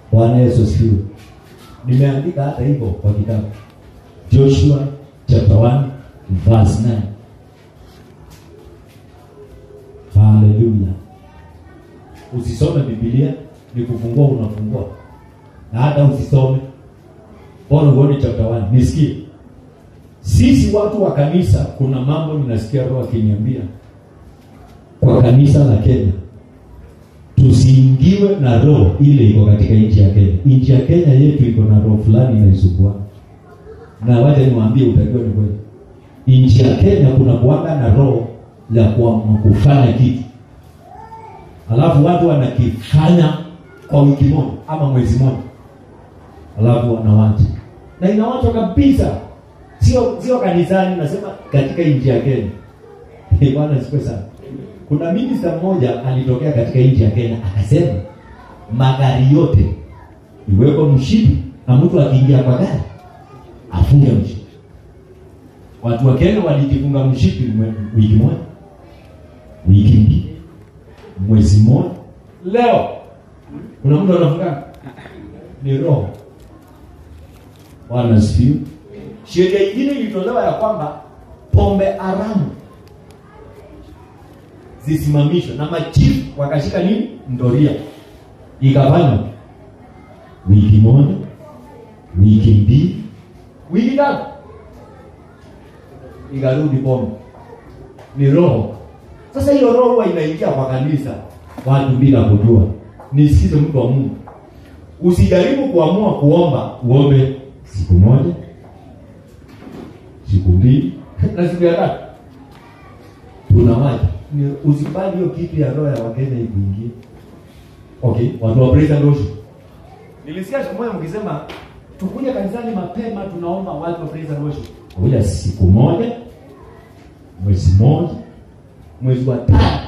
bwana yesu asifiwe nimeandika hata hivyo kwa kitabu joshua chapter 1 verse 9 haleluya usisome bibilia ni kufungua unafungua na hata usisome bora uone chapter 1 nisikie sisi watu wa kanisa kuna mambo ninasikia roho akiniambia kwa kanisa la kenya tusiingiwe na roho ile iko katika nchi ya kenya nchi ya kenya yetu iko na roho fulani inaisumbua na wacha niwaambie utajua ni kweli nchi ya kenya kuna kuanga na roho ya kuamua kufanya kitu alafu watu wanakifanya kwa wiki moja ama mwezi moja alafu wanawacha na inawachwa kabisa sio sio kanisani nasema katika nchi ya kenya Eh, bwana sikwe sana kuna minista mmoja alitokea katika nchi ya kenya akasema magari yote iwekwe mshipi na mtu akiingia kwa gari afunge mshipi watu wa kenya walijifunga mshipi mwe- wiki moja wiki mbili mwezi mmoja leo kuna mtu anafunga ni roho bwana sifiwe sheria ingine ilitolewa ya kwamba pombe haramu zisimamishwe na machifu wakashika nini ndoria ikafanywa wiki moja wiki mbili wiki tatu ikarudi pombe ni roho sasa hiyo roho huwa inaingia kwa kanisa watu bila kujua nisikize mtu wa mungu usijaribu kuamua kuomba uombe siku moja siku mbili na siku ya tatu tunawaja Ni- usikubali hiyo kitu ya roho ya wakenya ikuingie okay watu wa praise and worship nilisikia siku moja mkisema tukuje kanisani mapema tunaomba watu wa praise and worship kuja siku moja mwezi moja mwezi wa tatu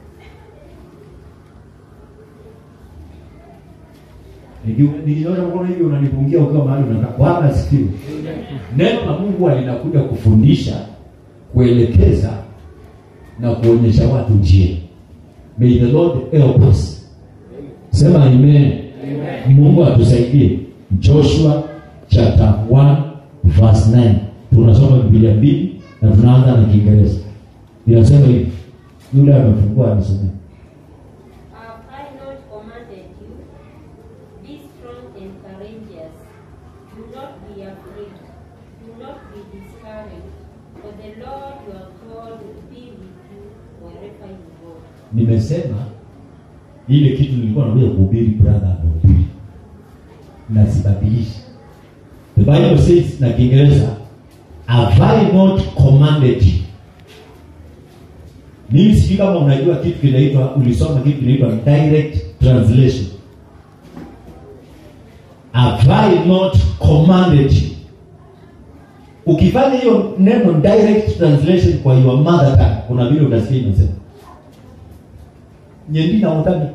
Niki- nikinyosha mkono hivi unanipungia ukiwa mahali unakaa bwana asifiwe neno la mungu linakuja kufundisha kuelekeza na kuonyesha watu njia may the lord help us sema amen, mungu atusaidie joshua chapter 1 verse 9 tunasoma bibilia mbili na tunaanza na kiingereza inasema hivi yule amefungua anasomea Have I not commanded you? Be strong and courageous. Do not be afraid. Do not be discouraged. For the Lord your God will be with you wherever you go. nimesema ile kitu nilikuwa nakuja kuhubiri brother amehubiri na sibadilishi the bible says na kiingereza have i not commanded you mimi sijui kama unajua kitu kinaitwa ulisoma kitu kinaitwa direct translation have i not commanded you ukifanya hiyo neno direct translation kwa your mother tongue kuna vile utasikia inasema nyendi na utami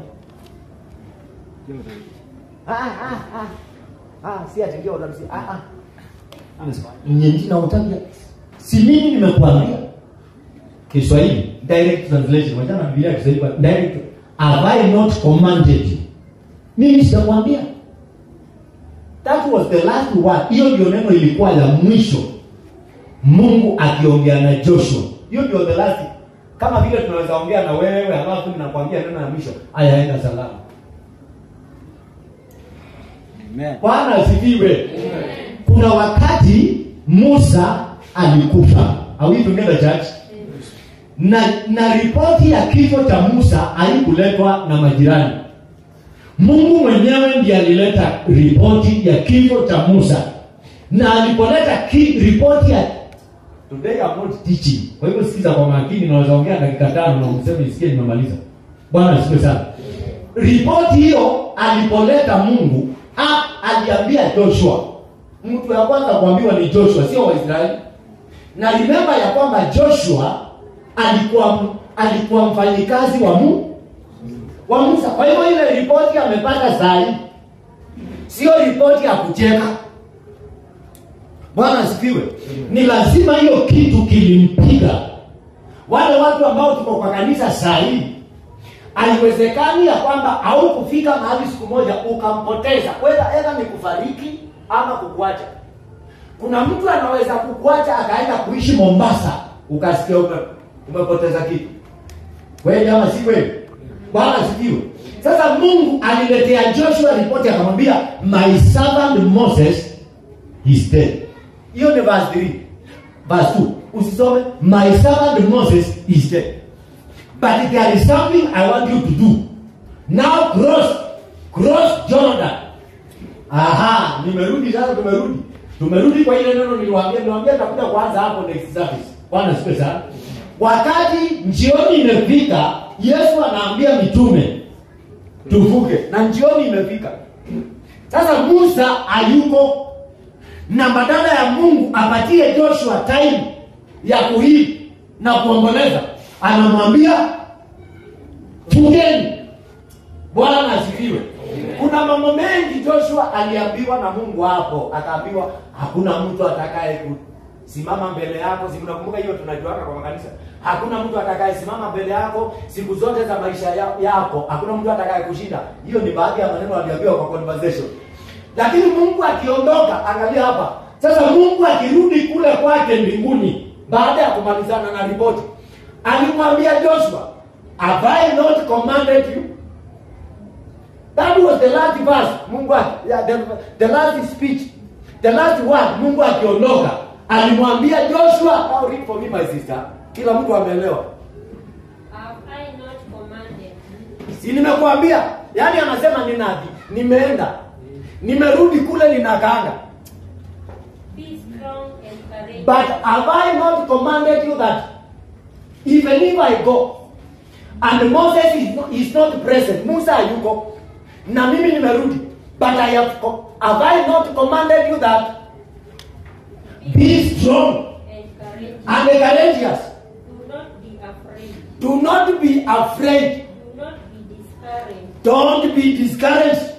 ah, ah, ah. Ah, si ati ndio utamsi ah, ah. Anasema, nyendi na utami si mimi nimekuambia kiswahili direct translation wachana na biblia ya kiswahili kwa direct have i not commanded you mimi sitakwambia that was the last word hiyo ndio neno ilikuwa la mwisho mungu akiongea na joshua hiyo ndio the last kama vile tunaweza ongea na wewe alafu nakwambia neno la mwisho aya enda salama Amen. bwana asifiwe kuna wakati musa alikufa Are we together church na na ripoti ya kifo cha musa haikuletwa na majirani mungu mwenyewe ndiye alileta ripoti ya kifo cha musa na alipoleta ki, ripoti ya today I'm not teaching kwa hivyo sikiza kwa makini naweza ongea dakika tano na useme isikie nimemaliza bwana asifiwe sana ripoti hiyo alipoleta mungu a, aliambia joshua mtu ya kwanza kuambiwa ni joshua sio waisraeli na rimemba ya kwamba joshua alikuwa alikuwa mfanyikazi wa mu wa musa kwa hivyo ile ripoti amepata sahi sio ripoti ya kucheka bwana asifiwe ni lazima hiyo kitu kilimpiga wale watu ambao tuko kwa kanisa sahii haiwezekani ya kwamba haukufika mahali siku moja ukampoteza whether edha ni kufariki ama kukuacha kuna mtu anaweza kukuacha akaenda kuishi mombasa ukasikia ume, umepoteza kitu kweli ama si kweli bwana sikiwe sasa mungu aliletea joshua ripoti akamwambia my servant moses is dead hiyo ni verse 3 verse 2 usisome my servant moses is dead but there is something i want you to do now cross cross jordan aha nimerudi sasa tumerudi tumerudi kwa ile neno niliwaambia niliwaambia nitakuja kuanza hapo next service bwana sipe sana wakati njioni imefika yesu anaambia mitume tuvuke na njioni imefika sasa musa hayuko na badala ya mungu apatie joshua time ya kuhii na kuomboleza anamwambia fungeni bwana asifiwe kuna mambo mengi joshua aliambiwa na mungu hapo akaambiwa hakuna mtu atakaye simama mbele yako si mnakumbuka hiyo tunajuaka kwa makanisa hakuna mtu atakaye simama mbele yako siku zote za maisha ya- yako hakuna mtu atakaye kushinda hiyo ni baadhi ya maneno aliambiwa kwa conversation lakini mungu akiondoka angalia hapa sasa mungu akirudi kule kwake mbinguni baada ya kumalizana na ripoti alimwambia joshua have i not commanded you that was the last verse mungu aki- yeah, the, the last speech the last word mungu akiondoka alimwambia joshua now read for me my sister kila mtu ameelewa Have I not commanded you? si nimekuambia yaani anasema ninadi nimeenda nimerudi kule ninakaanga Be strong and courageous. But have I not commanded you that even if I go and Moses is not, is not present, Musa hayuko na mimi nimerudi, but I have, co- have I not commanded you that be strong and courageous. and courageous. Do not be afraid. Do not be afraid. Do not be discouraged. Don't be discouraged.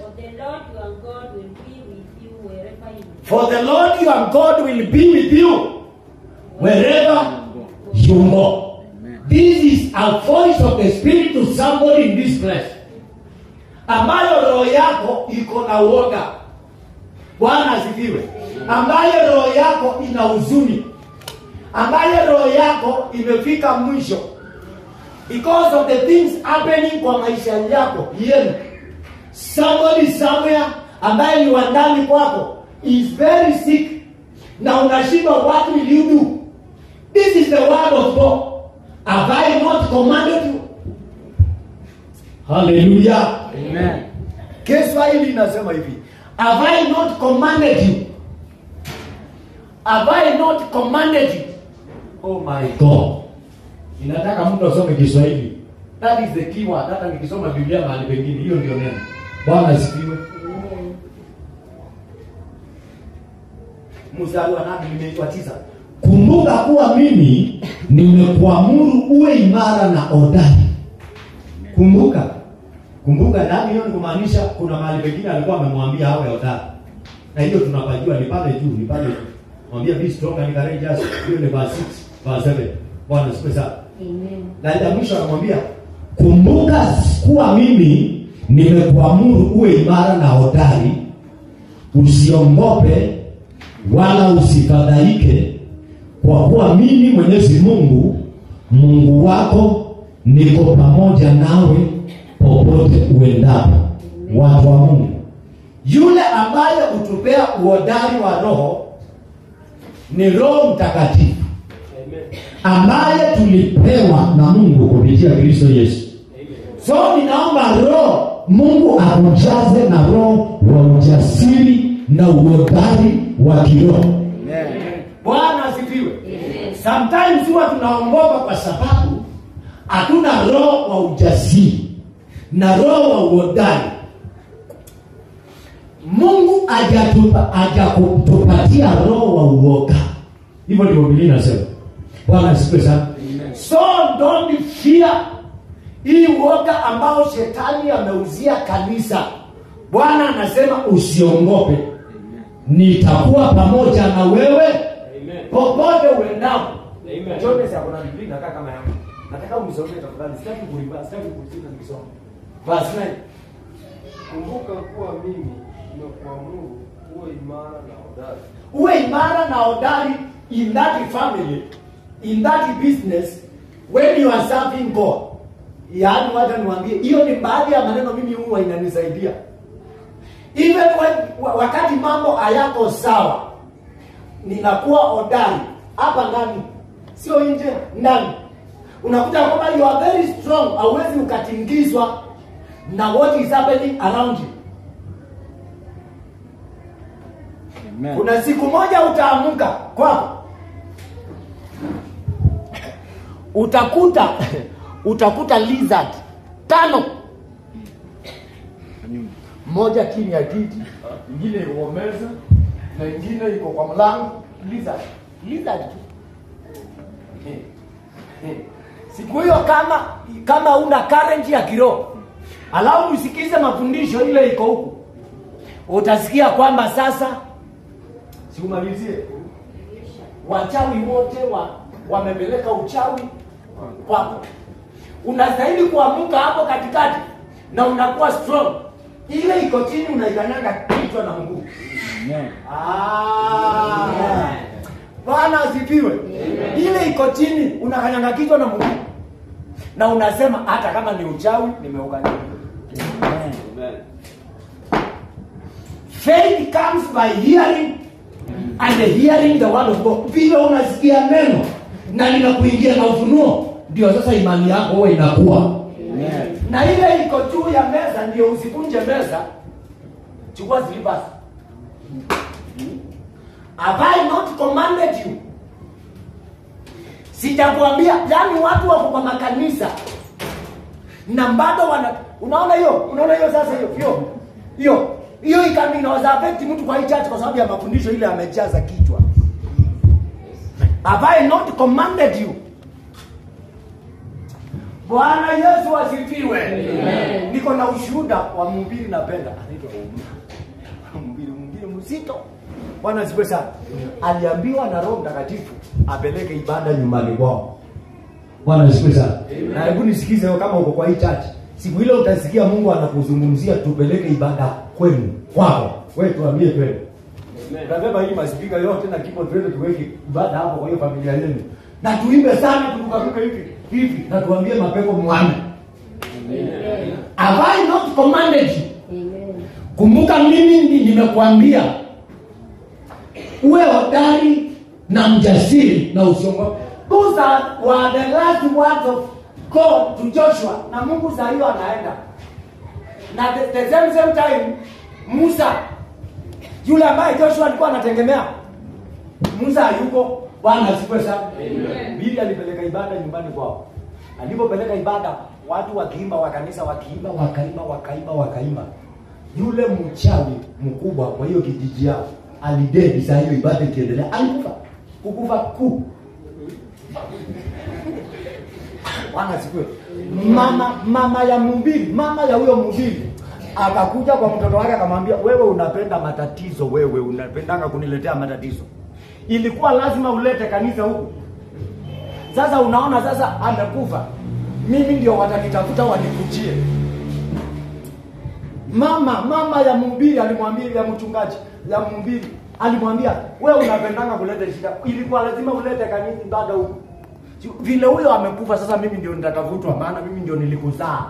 For the Lord your God will be with you wherever you For the Lord your God will be with you wherever you go. This is a voice of the Spirit to somebody in this place, ambayo roho yako iko na uoga. Bwana asifiwe. Ambayo roho yako ina huzuni, ambayo roho yako imefika mwisho because of the things happening kwa maisha yako yenu. Somebody somewhere ambaye ni wa ndani kwako is very sick na unashindwa what will you do this is the word of god have i not commanded you haleluya Amen. kiswahili inasema hivi have i not commanded you have i not commanded you oh my god inataka mtu asome kiswahili that is the key word hata nikisoma biblia mahali pengine hiyo ndio neno bwana asifiwe mstari wa nane nimeitwa tisa kumbuka kuwa mimi nimekuamuru uwe imara na odari kumbuka kumbuka ndani hiyo ni kumaanisha kuna mahali pengine alikuwa amemwambia awe hodari na hiyo tunapajua ni pale juu ni pale juu mwambia be strong and courageous hiyo ni verse 6 verse 7 bwana siku sana Amen. na ya mwisho anamwambia kumbuka kuwa mimi nimekuamuru uwe imara na hodari usiongope wala usifadhaike kwa kuwa mimi mwenyezi mungu mungu wako niko pamoja nawe popote uendapo watu wa mungu yule ambaye hutupea uhodari wa roho ni roho mtakatifu ambaye tulipewa na mungu kupitia kristo yesu so ninaomba roho mungu akujaze na roho wa ujasiri na uhodari wa kiroho Amen. bwana asifiwe Amen. sometimes huwa tunaongopa kwa sababu hatuna roho wa ujasiri na roho wa uhodari mungu hajatupa- hajakutupatia roho wa uoga hivyo ndivyo biblia inasema bwana asifiwe sana so don't fear hii uoga ambao shetani ameuzia kanisa bwana anasema usiongope nitakuwa pamoja na wewe popote uendapo Amen. Jones akona Biblia inakaa kama yangu nataka umsomee tafadhali sitaki kulipa sitaki kusita nikisoma verse 9 Kumbuka kuwa mimi nimekuamuru uwe imara na hodari. uwe imara na hodari in that family in that business when you are serving god yaani wacha niwaambie hiyo ni baadhi ya maneno mimi huwa inanisaidia even when, wa- wakati mambo hayako sawa ninakuwa hodari hapa ndani sio nje ndani unakuta kwamba you are very strong hauwezi ukatingizwa na what is happening around you kuna siku moja utaamka kwako utakuta utakuta lizard tano moja chini ya kiti ingine iko kwa meza na ingine iko kwa mlango lizard lizard tu Eh, eh. siku hiyo kama kama una current ya kiroho alafu usikize mafundisho ile iko huku utasikia kwamba sasa siumalizie wachawi wote wa, wamepeleka uchawi kwako unastahili kuamka hapo katikati na unakuwa strong ile iko chini unaikanyaga kichwa na mguu Ah. bwana asifiwe ile iko chini unakanyanga kichwa na mguu na unasema hata kama ni uchawi nimeukanyaga faith comes by hearing and hearing the word of God. Vile unasikia neno na linakuingia na ufunuo, ndio sasa imani yako huwa inakuwa na ile iko juu ya meza, ndio usivunje meza. Chukua slippers. Have I not commanded you? Sijakuambia, yani watu wako kwa makanisa na bado wana unaona hiyo unaona hiyo sasa hiyo hiyo hiyo hiyo ikami inaweza affect mtu kwa hii church kwa sababu ya mafundisho ile amejaza kichwa have I not commanded you Bwana Yesu asifiwe niko na ushuhuda wa mhubiri napenda anaitwa mhubiri mwingine mzito Bwana asifiwe sana aliambiwa na Roho Mtakatifu apeleke ibada nyumbani kwao Bwana asifiwe sana. Na hebu nisikize wewe kama uko kwa hii church. Siku ile utasikia Mungu anakuzungumzia tupeleke ibada kwenu kwako. Wewe tuambie kweli. Tunabeba hii maspika yote na keyboard twende tuweke ibada hapo kwa hiyo familia yenu. Na tuimbe sana turukaruka hivi hivi na tuambie mapepo muame. Have I not commanded you? Amen. Kumbuka mimi ndi- nimekuambia uwe hodari na mjasiri na usiongope. Those are, were the last words of God to Joshua, na Mungu saa hiyo anaenda na the, the same same time Musa yule ambaye Joshua alikuwa anategemea, Musa hayuko. Bwana asifiwe sana. Bili alipeleka ibada nyumbani kwao. Alipopeleka ibada, watu wakiimba wa kanisa wakiimba wakaimba wakaimba wakaimba, yule mchawi mkubwa kwa hiyo kijiji yao alidedi saa hiyo ibada ikiendelea, alikufa kukufa kuu. Bwana asifiwe. Mama mama ya mhubiri, mama ya huyo mhubiri akakuja kwa mtoto wake akamwambia, wewe unapenda matatizo, wewe unapendanga kuniletea matatizo. Ilikuwa lazima ulete kanisa huku. Sasa unaona, sasa amekufa, mimi ndio watanitafuta wanikujie. Mama mama ya mhubiri alimwambia, ya mchungaji ya mhubiri alimwambia, wewe unapendanga kuleta shida, ilikuwa lazima ulete kanisa ibada huku. Vile huyo amekufa, sasa mimi ndio nitatafutwa, maana mimi ndio nilikuzaa.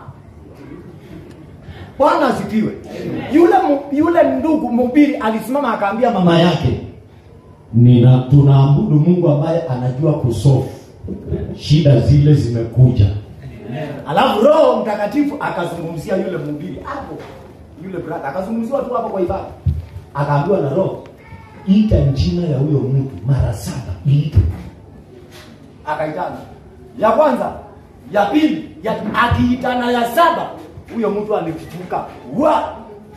Bwana asifiwe. Yule mu- yule ndugu mhubiri alisimama akaambia mama yake, nina tunaabudu Mungu ambaye anajua kusolve shida zile zimekuja. alafu Roho Mtakatifu akazungumzia yule mhubiri hapo, yule brother akazungumziwa tu hapo kwa ibada, akaambiwa na Roho, Ita jina ya huyo mtu mara saba, iite akaitana ya kwanza, ya pili, ya akiitana ya saba, huyo mtu alifufuka wa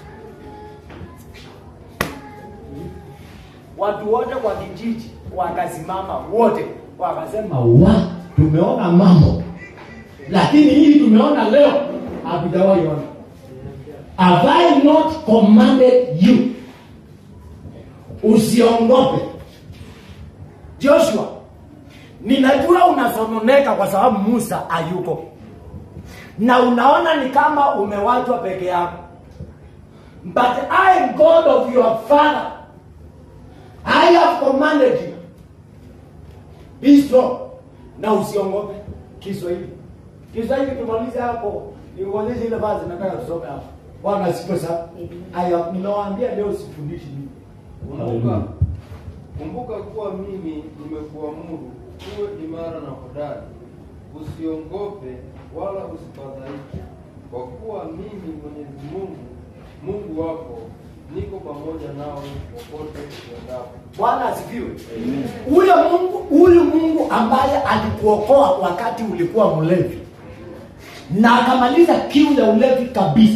watu wote kwa kijiji wakasimama wote wakasema wa tumeona mambo, lakini hii tumeona leo hatujawahi ona. Have I not commanded you? Usiongope. Joshua, ninajua unasononeka kwa sababu musa hayuko na unaona ni kama umewachwa peke yako but i am god of your father i have commanded you be strong na usiongope kiswahili kiswahili tumalize hapo niuonyeshe ile vazi nataka tusome hapo bwana asifiwe sana aya nimewaambia leo sifundishi mimi Kumbuka, kumbuka kuwa mimi nimekuamuru uwe imara na hodari, usiongope wala usifadhaike, kwa kuwa mimi Mwenyezi Mungu Mungu wako niko pamoja nawe popote uendapo. bwana asifiwe huyo mungu huyu mungu ambaye alikuokoa wakati ulikuwa mlevi na akamaliza kiu ya ulevi kabisa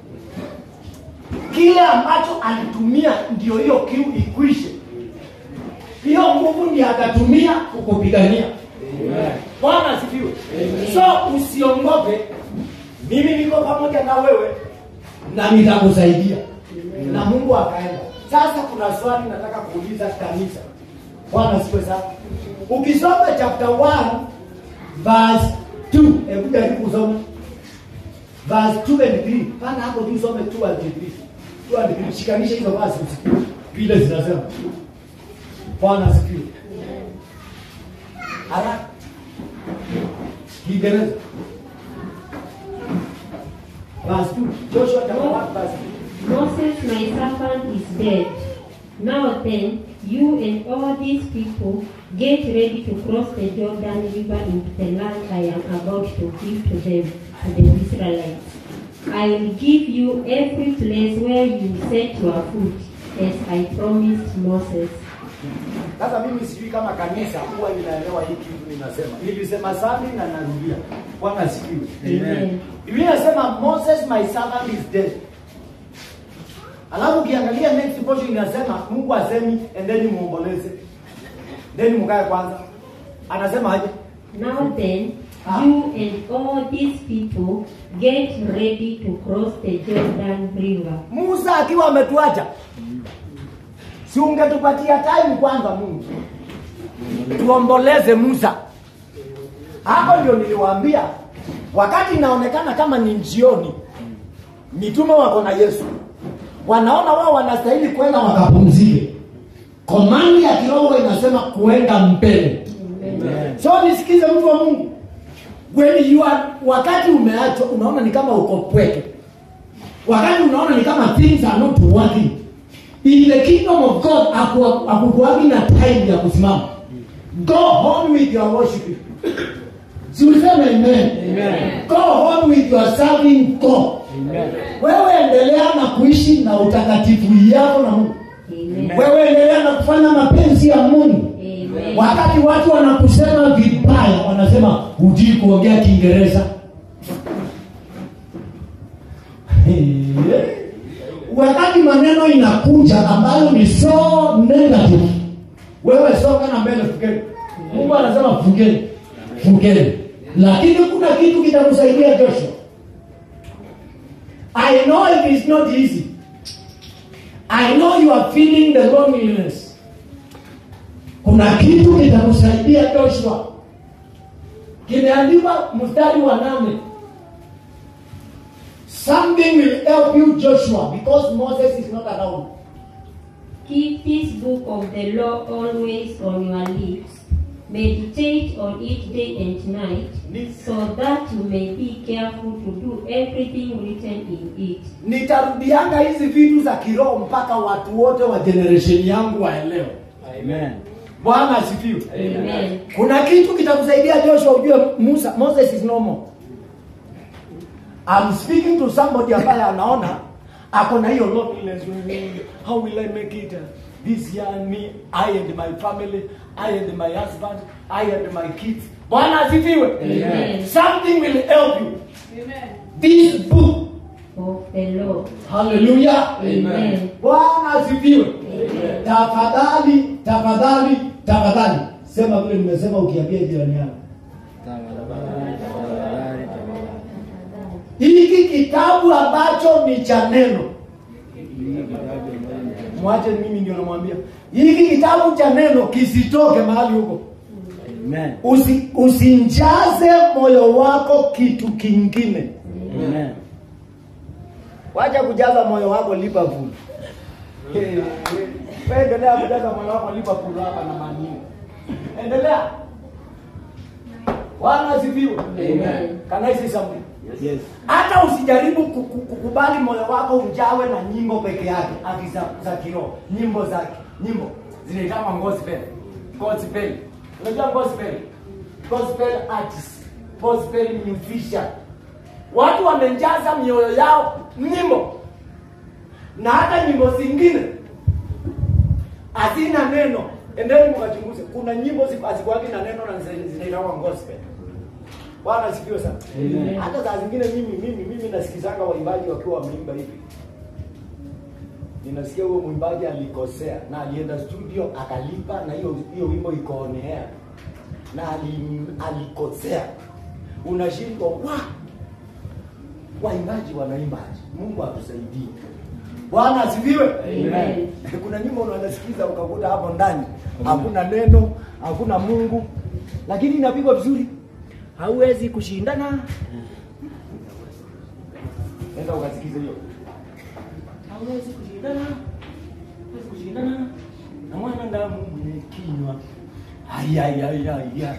kile ambacho alitumia ndio hiyo kiu ikwishe hiyo nguvu ndiye akatumia kukupigania bwana asifiwe so usiongope mimi niko pamoja na wewe na nitakusaidia na mungu akaenda sasa kuna swali nataka kuuliza kanisa bwana asifiwe sana ukisoma chapter 1 verse 2 hebu jaribu kusoma verse 2 and 3 pana hapo tu usome 2 and 3 2 and 3 shikanisha hizo verse usikie vile zinasema bwana asifiwe haraka kiingereza verse 2 joshua chapter 1 verse 2 Moses, my servant, is dead. Now then, you and all these people get ready to cross the Jordan River into the land I am about to give to them, to the Israelites. I will give you every place where you set your foot, as I promised Moses. Sasa mimi sijui kama kanisa huwa linaelewa hii kitu ninasema. Nilisema sami na narudia. Bwana asifiwe. Amen. Biblia inasema Moses my servant is dead. Alafu ukiangalia next portion inasema Mungu asemi endeni muomboleze. Then mkae kwanza. Anasema aje? Now then, you and all these people get ready to cross the Jordan River. Musa akiwa ametuacha. Si ungetupatia time kwanza Mungu. Tuomboleze Musa. Hapo ndio niliwaambia wakati inaonekana kama ni jioni, mitume wako na Yesu, wanaona wao wanastahili kwenda wakapumzike. Komandi ya kiroho inasema kuenda mbele. So nisikize mtu wa Mungu, when you are, wakati umeachwa unaona ni kama uko pweke, wakati unaona ni kama things are not working in the kingdom of God, haku- hakukuwagi na time ya kusimama. Go on with your worship. Si useme amen. Amen. Go on with your serving God. Amen. Wewe endelea na kuishi na utakatifu yako na Mungu. Amen. Wewe endelea na kufanya mapenzi ya Mungu. Amen. Wakati watu wanakusema vibaya, wanasema hujui kuongea Kiingereza. Wakati maneno inakuja ambayo ni so negative, wewe soka na mbele, fukeni. Mungu anasema fukeni, fukeni, lakini kuna kitu kitakusaidia Joshua. I know it is not easy. I know you are feeling the loneliness kuna kitu kitakusaidia Joshua, kimeandikwa mstari wa nane. Something will help you Joshua because Moses is not around. Keep this book of the law always on your lips. Meditate on it day and night, so that you may be careful to do everything written in it. Nitarudianga hizi vitu za kiroho mpaka watu wote wa generation yangu waelewe. Amen. Bwana asifiwe. Amen. Kuna kitu kitakusaidia Joshua ujue Musa, Moses is normal. I'm speaking to somebody ambaye anaona ako na hiyo loneliness. How will I make it uh, this year and me, I and my family, I and my husband, I and my kids. Bwana asifiwe. Amen. Something will help you. This book. Of the law. Hallelujah. Amen. Bwana asifiwe. Tafadhali, tafadhali, tafadhali. Sema vile nimesema ukiambia jirani yako. Tafadhali, tafadhali, tafadhali. hiki kitabu ambacho ni cha neno Hii kitabu ambayo ni- mwache mimi ndio namwambia hiki kitabu cha neno kisitoke mahali huko Amen. Usi, usinjaze moyo wako kitu kingine. Amen. Wacha kujaza moyo wako Liverpool. Wewe endelea kujaza moyo wako Liverpool hapa na Man U. Endelea. Bwana asifiwe. Amen. Can I say something? Yes. hata usijaribu ku- ku- kukubali moyo wako ujawe na nyimbo peke yake ati za, za kiroho nyimbo zake nyimbo zinaitama gospel gospel unajua gospel gospel artist gospel musician watu wamejaza mioyo yao nyimbo na hata nyimbo zingine hazina neno endeni mkachunguze kuna nyimbo zi- hazikuwagi na neno na zina- zinaitwa gospel bwana asifiwe sana Amen. hata saa zingine mimi mimi mimi nasikizanga waimbaji wakiwa wameimba hivi ninasikia huyo mwimbaji alikosea na alienda studio akalipa na hiyo hiyo wimbo iko on air na ali, alikosea unashindwa wa waimbaji wanaimbaje mungu atusaidie bwana asifiwe Amen. kuna nyimbo unanasikiza ukakuta hapo ndani hakuna neno hakuna mungu lakini inapigwa vizuri hauwezi kushindana enda ukasikize hiyo hauwezi kushindana hauwezi kushindana na mwanadamu mwenye kinywa ayayayaya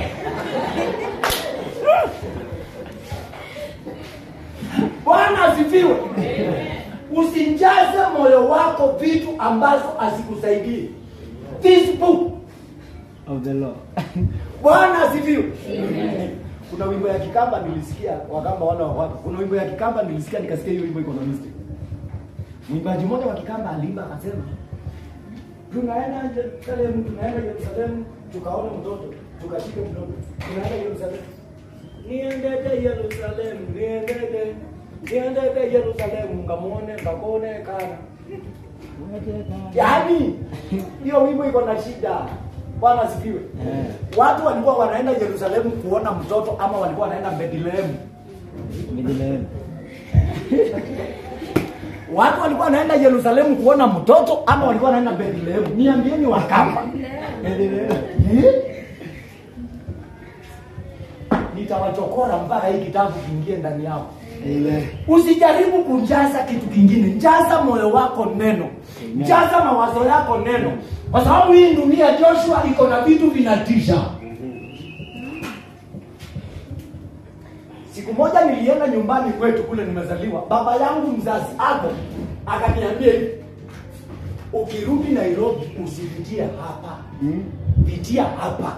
bwana asifiwe usijaze moyo wako vitu ambazo hazikusaidii this book Of the Lord. bwana asifiwe kuna wimbo ya kikamba nilisikia wakamba wana wa watu kuna wimbo ya kikamba nilisikia nikasikia hiyo wimbo iko na mistake mwimbaji mmoja wa kikamba aliimba akasema tunaenda Yerusalemu tunaenda Yerusalemu tukaone mtoto tukashike mtoto tunaenda Yerusalemu niendete Yerusalemu niendete niendete Yerusalemu ngamwone ngakone kana yaani hiyo wimbo iko na shida bwana asifiwe Eh. watu walikuwa wanaenda Yerusalemu kuona mtoto ama walikuwa wanaenda Bethlehemu Bethlehem. watu walikuwa wanaenda Yerusalemu kuona mtoto ama walikuwa wanaenda Bethlehemu niambieni wakamba Eh? nitawachokora mpaka hii kitabu kiingie ndani yao Amen. usijaribu kujaza kitu kingine jaza moyo wako neno Amen. jaza mawazo yako neno kwa sababu hii dunia joshua iko na vitu vinatisha siku moja nilienda nyumbani kwetu kule nimezaliwa baba yangu mzazi ako akaniambia hivi ukirudi nairobi usipitie hapa Hmm? pitia hapa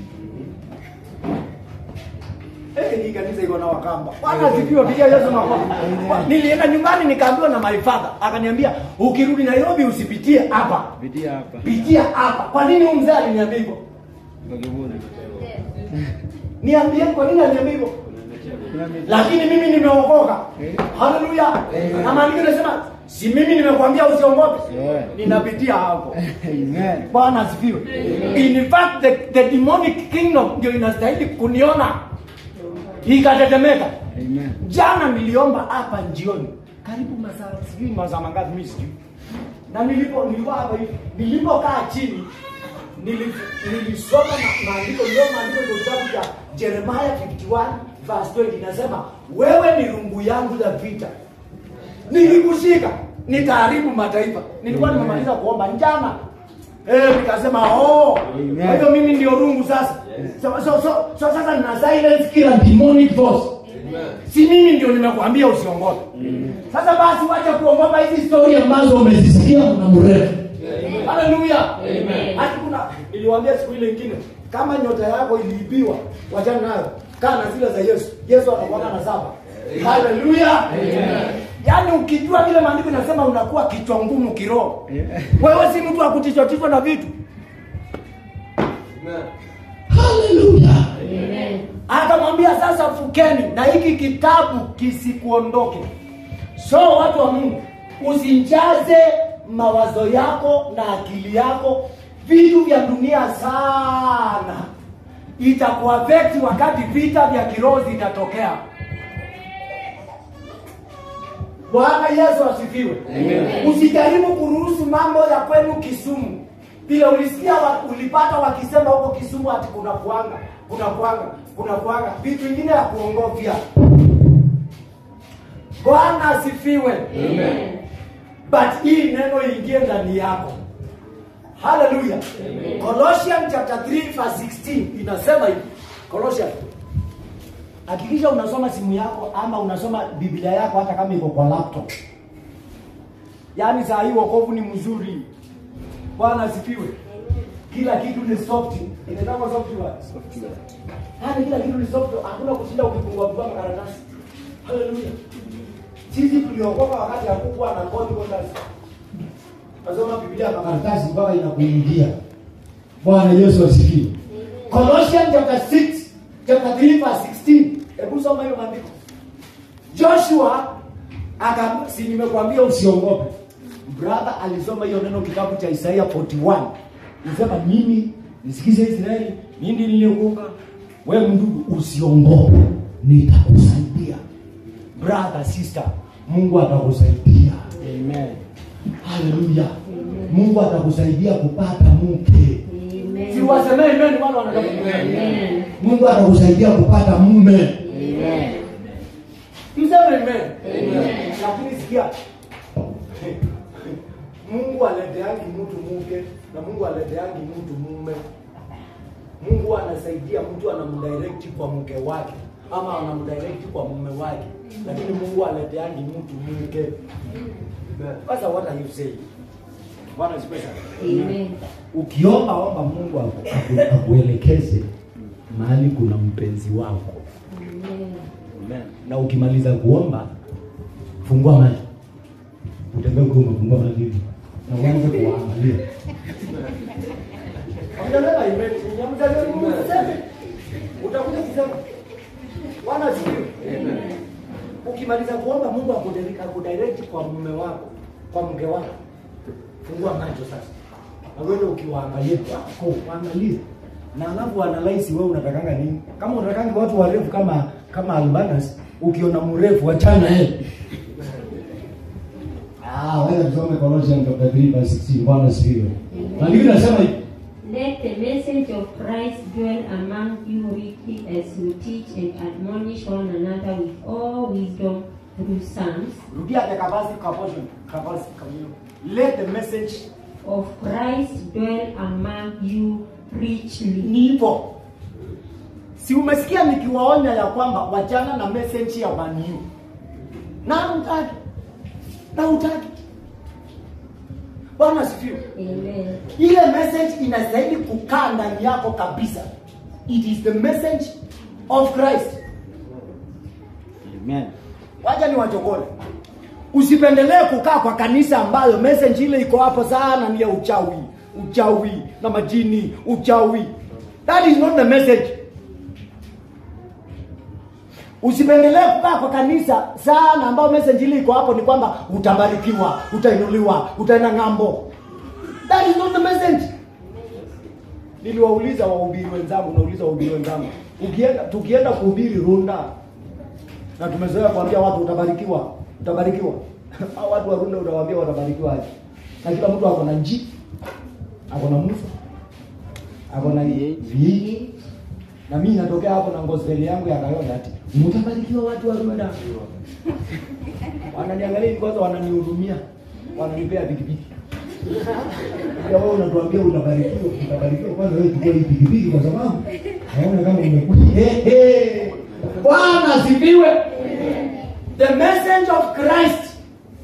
Eh, hii kanisa iko na wakamba. Bwana asifiwe, pigia Yesu makofi. Nilienda nyumbani nikaambiwa na my father, akaniambia ukirudi Nairobi usipitie hapa. Pitia hapa. Pitia hapa. Kwa nini huyu mzee aliniambia hivyo? Kwa kiburi. Niambie kwa nini aliniambia hivyo? Kuna miti. Lakini mimi nimeokoka. Eh. Haleluya. Na maandiko yanasema si mimi nimekwambia usiogope. Yeah. Ninapitia hapo. Amen. Bwana asifiwe. In fact the, the demonic kingdom ndio inastahili kuniona. Ikatetemeka. Amen. Jana niliomba hapa jioni, karibu masaa sijui masaa mangapi mimi sijui, na nilipo nilikuwa hapa hivi, nilipokaa chini nili- nilisoma ma- maandiko, ndio maandiko ndio kitabu cha Jeremiah 51 verse 20 inasema, wewe ni rungu yangu ya vita, nilikushika nitaharibu mataifa. Nilikuwa Amen. nimemaliza kuomba jana Eh, nikasema oh, Amen. kwa hiyo mimi ndio rungu sasa. So, so, so, so sasa nina silence kila demonic force si mimi ndio nimekuambia usiongope sasa basi wacha kuogopa hizi stori ambazo umezisikia una mrefu haleluya hati kuna niliwaambia siku ile ingine kama nyota yako iliibiwa wachana nayo kaa na zile za yesu yesu anakuanga na saba haleluya yaani ukijua vile maandiko inasema unakuwa kichwa ngumu kiroho wewe si mtu wa kutichwatichwa na vitu haleluya akamwambia sasa fukeni na hiki kitabu kisikuondoke so watu wa mungu usijaze mawazo yako na akili yako vitu vya dunia sana itakuafekti wakati vita vya kiroho zitatokea bwana yesu asifiwe usijaribu kuruhusu mambo ya kwenu kisumu vile ulisikia wa, ulipata wakisema huko Kisumu ati kuna kuanga kuna kuanga kuna kuanga vitu vingine ya kuongofya. Bwana asifiwe. Amen. But hii neno ingie ndani yako. Hallelujah. Colossians chapter 3 verse 16 inasema hivi. Colossians. Hakikisha unasoma simu yako ama unasoma Biblia yako hata kama iko kwa laptop. Yaani saa hii wokovu ni mzuri. Bwana asifiwe. Kila kitu ni soft. Inaitwa software. Yaani kila kitu ni soft. Hakuna kushinda ukifungua kwa karatasi. Hallelujah. Sisi tuliokoka wakati hakukuwa na code borders. Nasoma Biblia kwa karatasi mpaka inakuingia. Bwana Yesu asifiwe. Colossians chapter 6 chapter 3 verse 16. Hebu soma hiyo maandiko. Joshua aka si nimekwambia usiogope. Brother alisoma hiyo neno kitabu cha Isaiah 41. Nisema mimi nisikize Israeli, mimi niliokoka. Wewe ndugu usiogope. Nitakusaidia. Brother, sister, Mungu atakusaidia. Amen. Haleluya. Mungu atakusaidia kupata mke. Amen. Si wasemee amen wale wanataka. Amen. Mungu atakusaidia kupata mume. Amen. Mseme amen. Lakini sikia. Mungu aleteangi mtu mke na Mungu aleteangi mtu mume. Mungu anasaidia mtu anamdirect kwa mke wake ama anamdirect kwa mume wake, lakini Mungu aleteangi mtu mke. Sasa what are you saying? Bwana sipe sana. Amen. Ukiomba omba Mungu aku- aku- akuelekeze mahali kuna mpenzi wako, Amen. Amen. na ukimaliza kuomba fungua macho, utembee ukiwa umefungua macho hivi na uanze kuangalia. Hamjalewa imani, hamjalewa Mungu aseme. Utakuja kusema Bwana asifiwe. Ukimaliza kuomba Mungu akudirect akudirect kwa mume wako, kwa mke wako. Fungua macho sasa. Na wewe ukiwaangalia wako, waangalie. Na alafu analyze wewe unatakanga nini? Kama unatakanga watu warefu kama kama Albanas, ukiona mrefu achana yeye. Ah, wewe tusome Colossians chapter 3 verse 16. Bwana asifiwe. Maandiko yanasema hivi. Let the message of Christ dwell among you richly as you teach and admonish one another with all wisdom through psalms Rudia the capacity capacity capacity communion. Let the message of Christ dwell among you richly. nipo. Si umesikia nikiwaonya ya kwamba wachana na message ya maniu. Na utaki. Na utaki. Bwana asifiwe. Amen. Ile message inastahili kukaa ndani yako kabisa. It is the message of Christ. Amen. Wacha ni wachokole. Usipendelee kukaa kwa kanisa ambayo message ile iko hapo sana ni ya uchawi, uchawi na majini, uchawi. That is not the message. Usipendelee kukaa kwa kanisa sana ambayo message ile iko hapo ni kwamba utabarikiwa, utainuliwa, utaenda ng'ambo. That is not the message. Niliwauliza wahubiri wenzangu, nauliza wahubiri wenzangu, ukienda tukienda kuhubiri Runda, na tumezoea kuambia watu utabarikiwa utabarikiwa hao watu wa Runda utawaambia watabarikiwa aje na kila mtu ako na nji ako na mfu ako na V8 na mimi natokea hapo na gospel yangu ya Kayonda ati mtabarikiwa watu wa Runda wananiangalia hivi kwanza wananihurumia wananipea pikipiki ya wewe unatuambia utabarikiwa utabarikiwa kwanza wewe chukua hii pikipiki kwa sababu naona kama umekuja hey, hey. Bwana asifiwe the message of Christ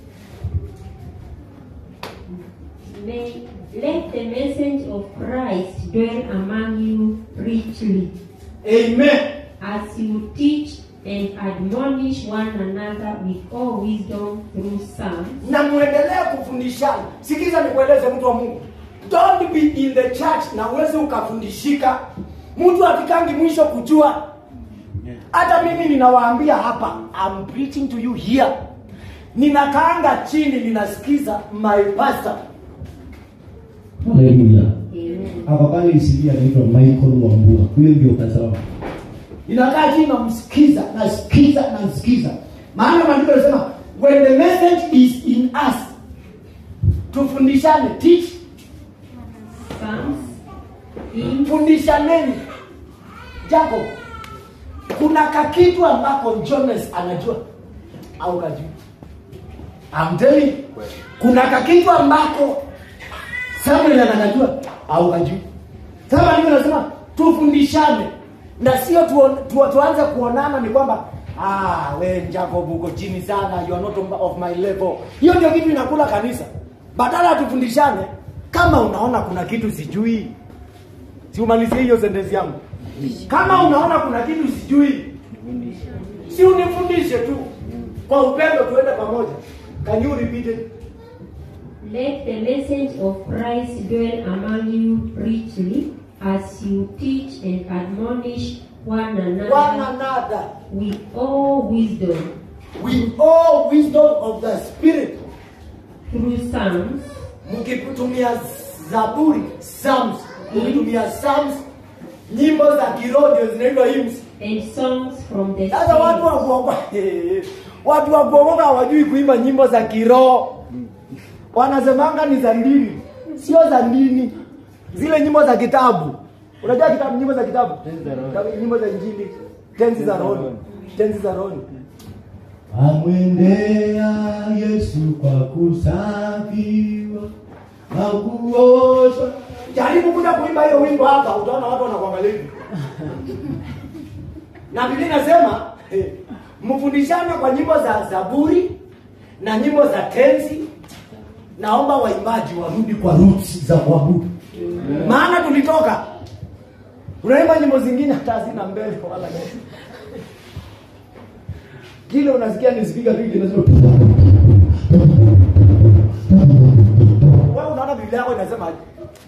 May let the message of Christ dwell among you richly amen as you teach and admonish one another with all wisdom through psalms na muendelee kufundishana sikiza nikueleze mtu wa mungu don't be in the church na uweze ukafundishika mtu afikangi mwisho kujua hata mimi ninawaambia hapa I'm preaching to you here ninakaanga chini ninasikiza my pastor Haleluya. Amen. Hapa pale isilia anaitwa Michael Wambua. Huyo ndio kasema. ninakaa chini namsikiza nasikiza nasikiza maana maandiko yanasema when the message is in us tufundishane teach psalms, hymns, fundishaneni jacob kuna kakitu ambako jones anajua au kajui I'm telling you, kuna kakitu ambako samuel anajua au kajui sasa ndivyo nasema tufundishane na sio tuon, tu, tuanze kuonana ni kwamba ah, we jacob uko chini sana you are not of my level hiyo ndio kitu inakula kanisa badala ya tufundishane kama unaona kuna kitu sijui si umalizie hiyo sentensi yangu kama unaona kuna kitu sijui si unifundishe tu kwa upendo tuende pamoja can you repeat it let the message of Christ dwell among you richly as you teach and admonish one another one another with all wisdom with all wisdom of the spirit through psalms, mkitumia zaburi psalms mkitumia psalms nyimbo za kiroho ndio zinaitwa hymns and songs from the sasa watu wa Spirit. kuokoka watu wa kuokoka hawajui kuimba nyimbo za kiroho wanasemanga ni za dini sio za dini zile nyimbo za kitabu unajua kitabu nyimbo za kitabu Tenzi za roho. Kitabu- nyimbo za injili tenzi za rohoni tenzi za rohoni amwendea Yesu kwa kusafiwa na kuoshwa. jaribu kuja kuimba hiyo wimbo hapa utaona watu wanakuangalia hivi na biblia inasema eh, mfundishane kwa nyimbo za zaburi na nyimbo za tenzi naomba waimbaji warudi kwa roots za kuabudu maana tulitoka unaimba nyimbo zingine hata hazina mbele wala nyuma. kile unasikia ni spika tu kinasema wewe unaona biblia yako inasema aje?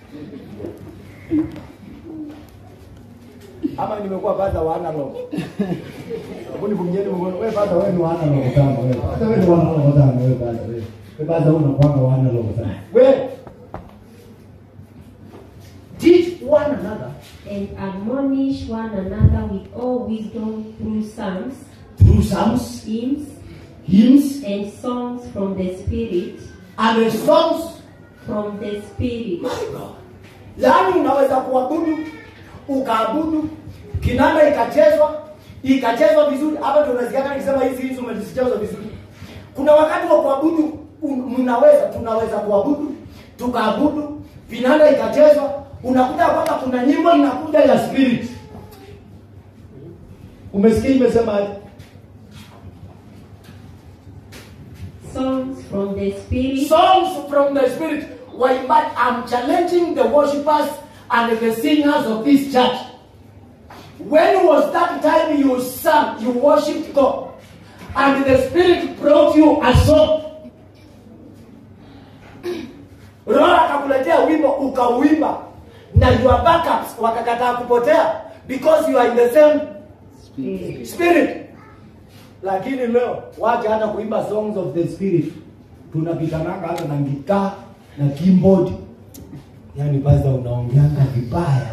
ama nimekuwa padha wa analog hebu nivumilieni mkono wewe padha wewe ni wa analog kama wewe Hata wewe ni wana roho sana wewe bado wewe. Wewe bado unakuanga wana roho sana. wewe teach one another and admonish one another with all wisdom through psalms, through psalms hymns, hymns and songs from the Spirit, and the songs from the Spirit. My God. yaani unaweza kuabudu ukaabudu kinanda ikachezwa ikachezwa vizuri hapa ndio unasikia nikisema hizi hizi umezichezwa vizuri kuna wakati wa kuabudu un- mnaweza tunaweza kuabudu tukaabudu vinanda ikachezwa unakuta kwamba kuna nyimbo inakuja ya spirit umesikia imesema aje? Songs from the Spirit, songs from the spirit waimbaji i'm challenging the worshippers and the singers of this church when was that time you sang you worshiped god and the spirit brought you a song roho akakuletea wimbo ukauimba na your backups wakakataa kupotea because you are in the same Spirit. spirit lakini leo wacha hata kuimba songs of the spirit tunapitananga hata na gitaa na keyboard yaani baza unaongeanga vibaya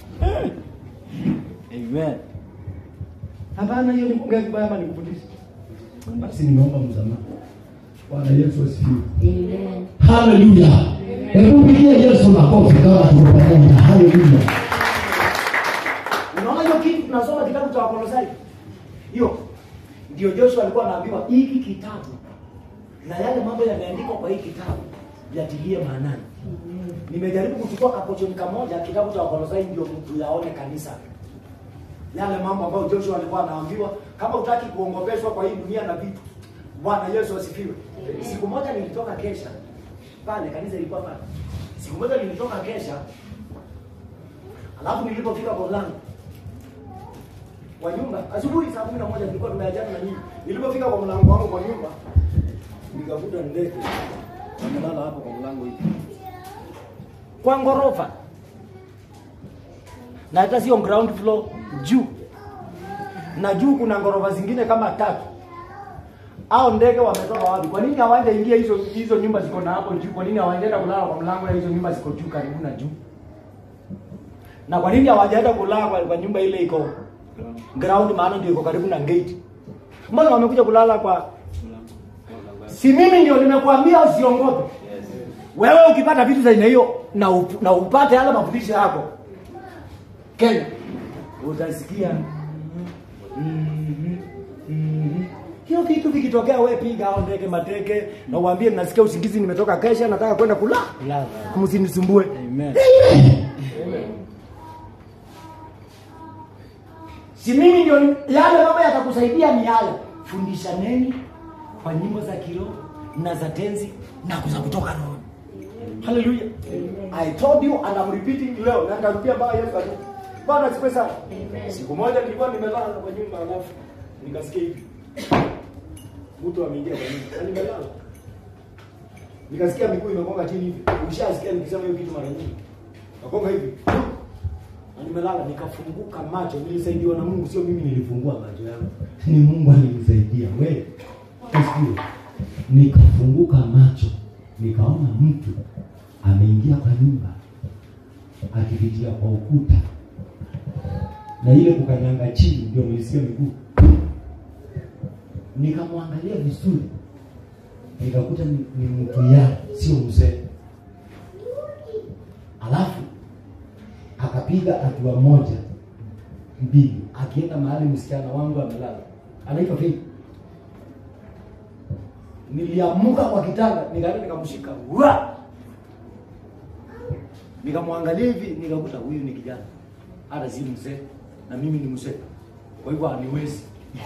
Amen. hapana hiyo ni kuongea vibaya ama nikufundisha Basi nimeomba msamaha. Bwana Yesu asifiwe. Amen. Haleluya. Hebu pigie Yesu makofi kama tuko pamoja. Haleluya. unaona hiyo kitu tunasoma kitabu cha wakolosai hiyo ndio joshua alikuwa anaambiwa hiki kitabu na yale mambo yameandikwa kwa hii kitabu yatilie maanani nimejaribu kuchukua kapochoni kamoja kitabu cha wakolosai ndio mtu yaone kanisa yale mambo ambayo joshua alikuwa anaambiwa kama utaki kuongopeshwa kwa hii dunia na vitu bwana yesu asifiwe siku moja nilitoka kesha pale kanisa ilikuwa pale siku moja nilitoka kesha alafu nilipofika kwa mlango wa nyumba asubuhi saa kumi na moja tulikuwa tumeachana na nyinyi nilipofika kwa mlango wangu kwa nyumba nikakuta ndege amelala hapo kwa mlango hivi kwa ngorofa na hata sio ground floor juu na juu kuna ngorofa zingine kama tatu au ndege wametoka wapi kwa nini hawajaingia hizo hizo nyumba ziko na hapo juu kwa nini hawajaenda kulala kwa mlango ya hizo nyumba ziko juu karibu na juu na kwa nini hawajaenda kulala kwa, kwa nyumba ile iko ground maana ndio iko karibu na gate mbona wamekuja kulala kwa si mimi ndio nimekuambia usiongope wewe ukipata vitu za aina hiyo na, up, na upate yale mafundisho yako kenya utasikia mhm, mhm. hiyo kitu vikitokea we piga au ndege mateke na uambie nasikia usingizi nimetoka kesha nataka kwenda kula Lava. msinisumbue Amen. si mimi ndio yale mambo yatakusaidia ni yale fundishaneni kwa nyimbo za kiroho na za tenzi na za kutoka roho haleluya i told you and I'm repeating leo na nitarudia mpaka yesu atu bwana siku sana siku moja nilikuwa nimelala kwa nyumba alafu nikasikia hivi mtu ameingia kwa nyumba na nimelala nikasikia miguu imegonga chini hivi ushasikia nikisema hiyo kitu mara nyingi nagonga hivi na nimelala nikafunguka macho nilisaidiwa na mungu sio mimi nilifungua macho yangu ni mungu alinisaidia we Usikie. nikafunguka macho nikaona mtu ameingia kwa nyumba akipitia kwa ukuta na ile kukanyanga chini ndio nilisikia miguu nikamwangalia vizuri nikakuta ni, ni mtu ya sio mzee alafu akapiga hatua moja mbili akienda mahali msichana wangu amelala anaitwa vipi niliamuka kwa kitanda nikaenda nikamshika wa nikamwangalia hivi nikakuta huyu ni kijana hata si mzee na mimi ni mzee kwa hivyo haniwezi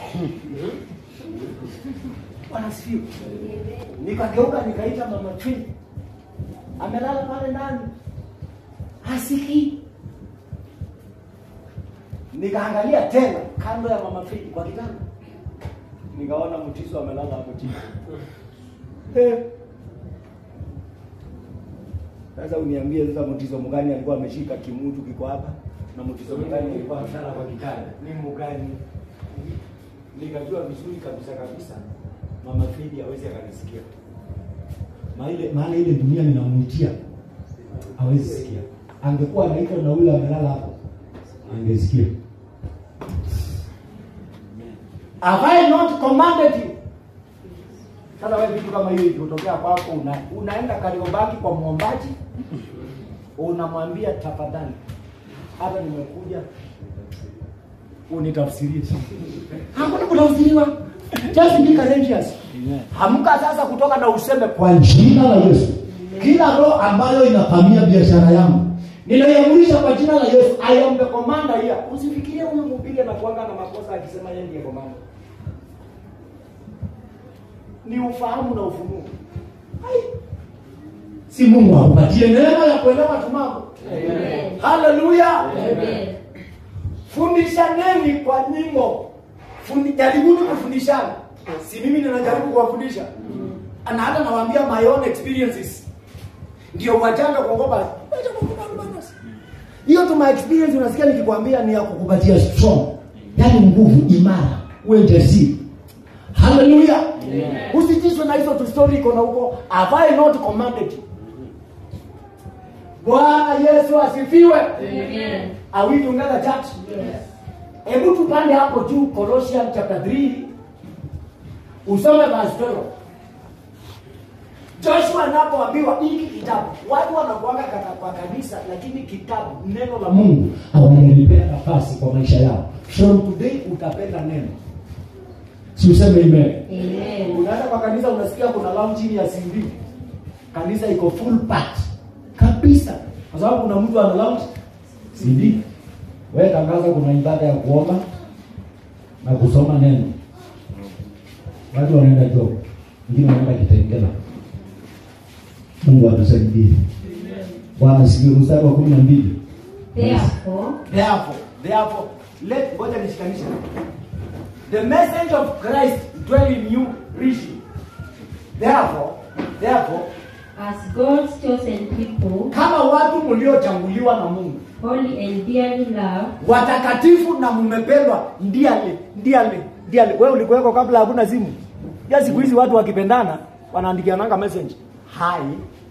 wanasifiwa nikageuka nikaita mama Twin amelala pale ndani hasiki nikaangalia tena kando ya mama Twin kwa kitanda nikaona mtiso amelala hapo chini Eh. sasa uniambie sasa mtiso mgani alikuwa ameshika kimutu kiko hapa na mtiso mgani alikuwa amelala kwa kitanda ni mgani nikajua vizuri kabisa kabisa mama Fridi hawezi akanisikia Maile- maana ile dunia ninamwitia hawezi sikia angekuwa anaitwa na ule amelala hapo angesikia Have I not commanded you? Sasa wewe vitu kama hiyo ikitokea kwako una, unaenda Kariobaki kwa mwombaji unamwambia tafadhali, hata nimekuja unitafsirie. Hakuna kutafsiriwa. Just be courageous. Amen. Hamka sasa kutoka na useme kwa kwa jina la yesu kila roho ambayo inavamia biashara yangu ninaiamurisha kwa jina la Yesu. I am the commander here. Usifikirie huyu mhubiri anakuanga na makosa akisema yeye ndiye commander. Ni ufahamu na ufunuo. Hai. si mungu akupatie neema ya kuelewa tu mambo Amen. haleluya Amen. fundishaneni kwa nyimbo Fundi, jaribuni kufundishana si mimi ninajaribu kuwafundisha na hata nawaambia my own experiences ndio wajanga kuogopa Wacha kuogopa albanos. hiyo tu my experience unasikia nikikwambia ni ya kukupatia kupatia strong yani nguvu imara uwe jasiri haleluya usitishwe na hizo tu story iko na huko have I not commanded you bwana yesu asifiwe Amen. are we together church Yes. hebu tupande hapo juu Colossians chapter 3 usome verse 12 Joshua anapoambiwa hiki kitabu watu wanakuanga kata kwa kanisa lakini kitabu neno la Mungu mungu hawajalipea nafasi kwa maisha yao from today utapenda neno si useme amen Amen. unaenda kwa kanisa unasikia kuna lounge chini ya CD kanisa iko full part kabisa kwa sababu kuna mtu ana lounge CD wewe tangaza kuna ibada ya kuomba na kusoma neno watu wanaenda job wengine wanaenda kitengela mungu atusaidie bwana sikie mstari wa kumi na mbili Therefore, therefore therefore let ngoja nishikanishe the message of Christ dwell in you richly therefore therefore as God's chosen people, kama watu mliochaguliwa na Mungu holy and dearly loved, watakatifu na mmependwa ndiale ndiale ndiale wewe ulikuweko kabla hakuna simu ya siku hizi watu wakipendana wanaandikiananga message hai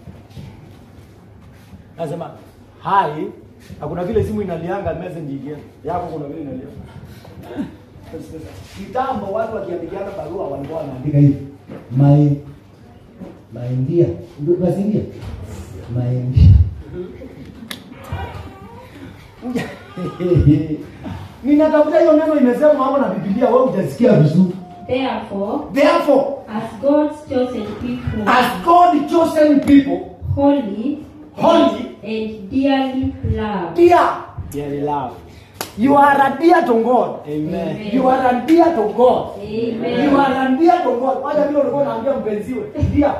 nasema hai hakuna vile simu inalianga message ikienda yako kuna vile inalia kitambo watu wakiandikiana barua walikuwa wanaandika andika hivi my my dear mazingia naemsha ninatafuta hiyo neno imesema hapo na bibilia wewe utasikia vizuri Therefore, therefore as God's chosen people, as god chosen people holy holy and dearly loved, dear Dearly love. you are a dear to god Amen. you are a dear to god Amen. you are a dear to god wacha vile ulikuwa unaambia mpenziwe dear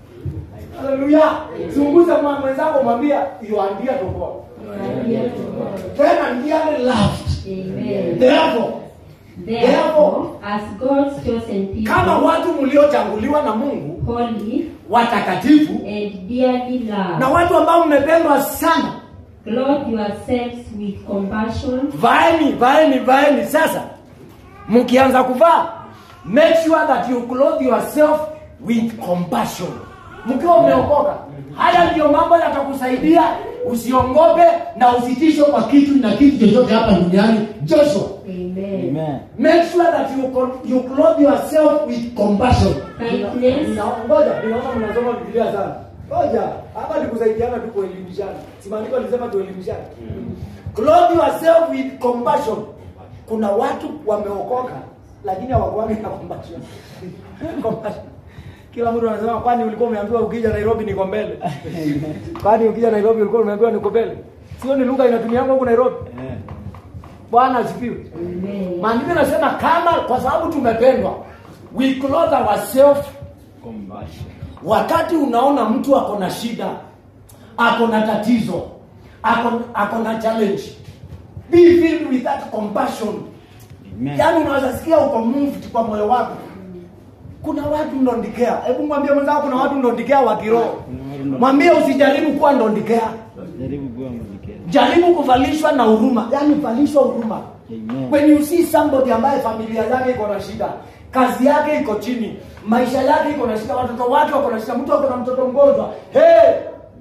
haleluya zunguza mwa mwenzako mwambia you are dear to god You are dear to God. tena dearly loved Amen. therefore Therefore, as God's chosen kama people, watu mliochaguliwa na mungu holy watakatifu and dearly na loved, watu ambao mmependwa sana clothe yourselves with compassion, vaeni vaeni vaeni sasa mkianza kuvaa make sure that you clothe yourself with compassion mkiwa umeokoka haya ndiyo mambo yatakusaidia usiongope na usitishwe kwa kitu na kitu chochote hapa duniani joshua Amen. Amen. make sure that you, con- you clothe yourself with compassion Kindness. Nina- ngoja ninaona mnasoma biblia sana ngoja hapa ni kusaidiana tu kuelimishana si maandiko alisema tuelimishane clothe yourself with compassion kuna watu wameokoka lakini hawakuwagi na compassion compassion kila mtu anasema kwani ulikuwa umeambiwa ukija nairobi niko mbele kwani ukija nairobi ulikuwa umeambiwa niko mbele sio ni lugha inatumianga huku nairobi Amen. bwana asifiwe Amen. maandiko yanasema kama kwa sababu tumependwa we clothe ourselves Compassion. wakati unaona mtu ako na shida ako na tatizo ako, ako na challenge be filled with that compassion Amen. yaani unaweza sikia uko moved kwa moyo wako kuna watu ndondikea hebu mwambie mwenzako kuna watu ndondikea wa kiroho Kuna watu ndo- mwambie usijaribu kuwa ndondikea Jaribu kuwa mwelekezi. jaribu kuvalishwa na huruma yaani valishwa huruma Amen. when you see somebody ambaye familia yake iko na shida kazi yake iko chini maisha yake iko na shida watoto wake wako na shida mtu ako na mtoto mgonjwa hey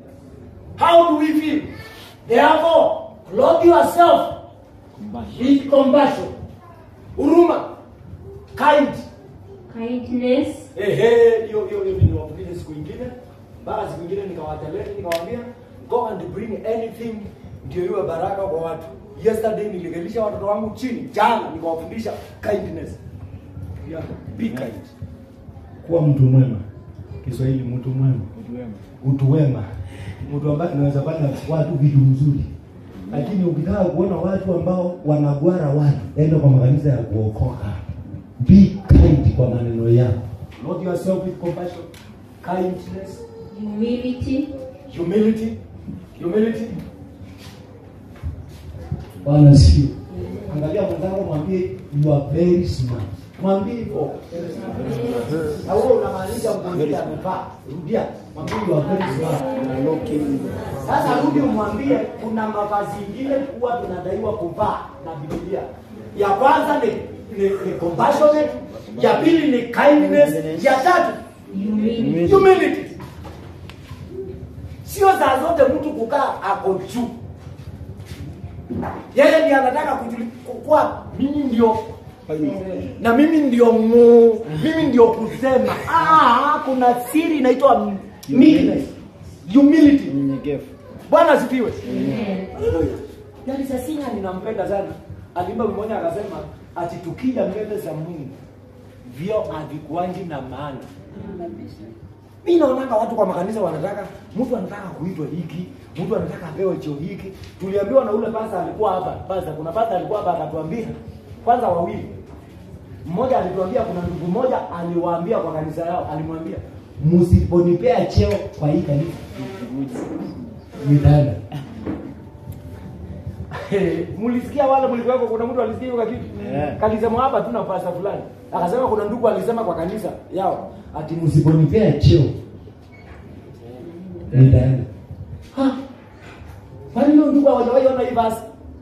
how do we feel therefore clothe yourself Compassion. with compassion huruma kind Kindness. ehe hiyo hiyo hiyo niliwafundisha siku ingine mpaka siku ingine nikawateleni nikawaambia go and bring anything ndio iwe baraka kwa watu yesterday nilikalisha watoto wangu chini jana nikawafundisha kindness yeah, be kind kuwa mtu mwema kiswahili mtu mwema Watu wema. utu wema mtu ambaye anaweza fanya watu vitu mzuri lakini ukitaka kuona watu ambao wanagwara watu enda kwa makanisa ya kuokoka be kind kwa maneno yako not yourself with compassion kindness Humility. humility humility Bwana asifiwe. angalia mwenzako mwambie you are very smart mwambie hivyo na wewe unamaanisha mgonjwa amevaa rudia mwambie you are very smart Sasa rudi umwambie kuna mavazi ingine huwa tunadaiwa kuvaa na Biblia. Ya kwanza ni, ni, ni compassionate, ya pili ni kindness, ya tatu Humility. humility. Sio saa zote mtu kukaa ako juu. Yeye ndiye anataka kujuli- kuwa mimi ndio na mimi ndio mu, mimi ndio kusema. Ah, kuna siri inaitwa meekness, humility. Unyenyekevu. Bwana asifiwe. Amen. Yaani Sasina ninampenda sana. Alimba mmoja akasema ati tukija mbele za Mungu vyo havikuangi na maana. Mimi naonanga watu kwa makanisa wanataka mtu anataka kuitwa hiki, mtu anataka apewe cheo hiki. Tuliambiwa na ule pasta alikuwa hapa. Pasta kuna pasta alikuwa hapa akatuambia kwanza wawili. Mmoja alituambia kuna ndugu mmoja aliwaambia kwa kanisa yao, alimwambia msiponipea cheo kwa hii kanisa nitaenda. Mlisikia wale mlikuweko, kuna mtu alisikia hiyo kitu Yeah. kalisema hapa tuna pasta fulani, akasema kuna ndugu alisema kwa kanisa yao ati msiponipea cheo nitaenda. Ha, kwani hiyo ndugu hawajawahi ona hii basi?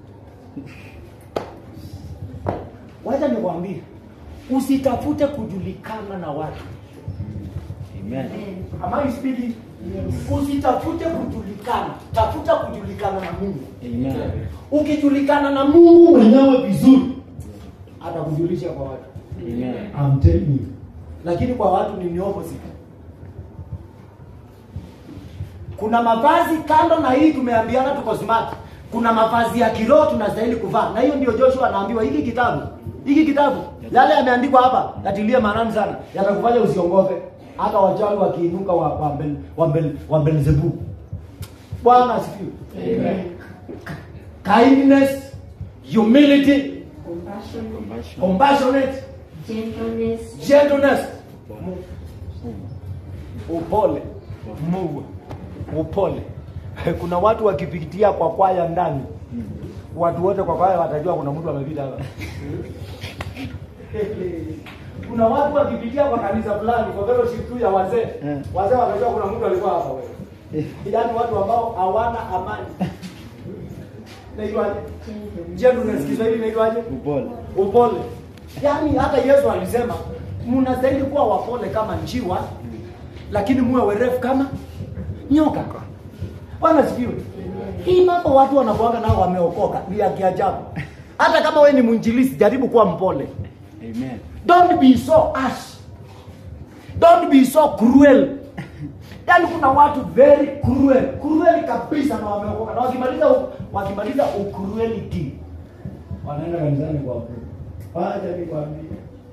Wacha nikwambie, usitafute kujulikana na watu. Amen. Am I speaking? Usitafute kujulikana, tafuta kujulikana na Mungu. Amen. Ukijulikana na Mungu mwenyewe vizuri, atakujulisha kwa watu. Amen. I'm telling you. Lakini kwa watu ni ni opposite. kuna mavazi kando na hii tumeambiana tuko smart kuna mavazi ya kiroho tunastahili kuvaa na hiyo ndio joshua anaambiwa hiki kitabu hiki kitabu yale yameandikwa hapa yatilie maanani sana yatakufanya usiongope hata wachawi wakiinuka wa, wa, Bel- wa, Bel- wa belzebu bwana asifiwe Amen. kindness humility Compassion, Compassion. compassionate gentleness, gentleness upole Mungu upole kuna watu wakipitia kwa kwaya ndani watu wote kwa kwaya watajua kuna mtu amepita hapa kuna watu wakipitia kwa kanisa fulani kwa fellowship tu ya wazee Eh. wazee watajua kuna mtu alikuwa hapa wewe yaani watu ambao hawana amani naitwaje gentleness, gentleness Kiswahili naitwaje Upole. upole yaani hata yesu alisema mnastahili kuwa wapole kama njiwa lakini muwe werefu kama nyoka bwana sikiwe hii mambo watu wanakuanga nao wameokoka ni ya kiajabu hata kama we ni mwinjilisi jaribu kuwa mpole Amen. don't be so ash don't be so cruel yaani kuna watu very cruel cruel kabisa na wameokoka na wakimaliza u- wakimaliza ucruelity wanaenda kanisani kwa wacha nikwambie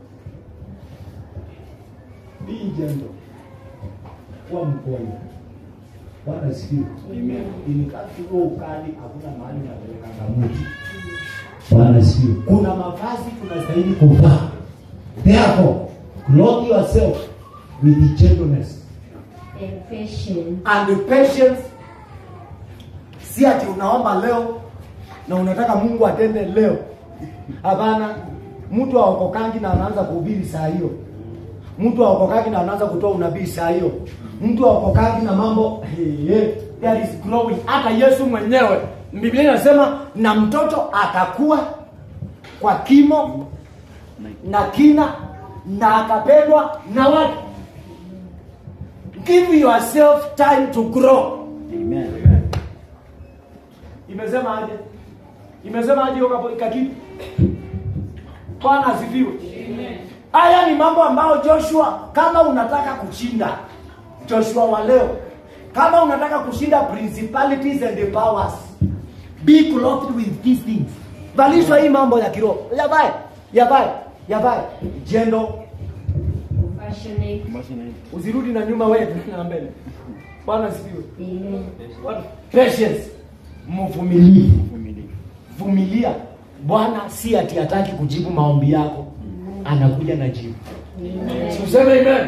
be gentle kuwa mpole bwana sikiwe Amen. ilikati huo ukali hakuna mahali unapelekanga mtu Bwana sifiwe. kuna mavazi tunastahili kuvaa therefore clothe yourself with gentleness and patience, and patience si ati unaomba leo na unataka mungu atende leo hapana mtu aokokangi na anaanza kuhubiri saa hiyo mtu aokokangi na anaanza kutoa unabii saa hiyo mtu aokokangi na mambo hey, hey, there is growing hata yesu mwenyewe biblia inasema na mtoto atakuwa kwa kimo na kina na akapendwa na watu give yourself time to grow Amen. imesema aje imesema aje hiyo kapo- kakitu bwana asifiwe haya ni mambo ambayo joshua kama unataka kushinda joshua wa leo kama unataka kushinda principalities and the powers be clothed with these things valishwa hii mambo ya kiroho yavae yavae yavae jendo compassionate, Compassionate. usirudi na nyuma wewe na mbele bwana asifiwe amen, What? patience mvumilivu Uvumilivu. vumilia bwana si ati hataki kujibu maombi yako anakuja na jibu amen, tuseme amen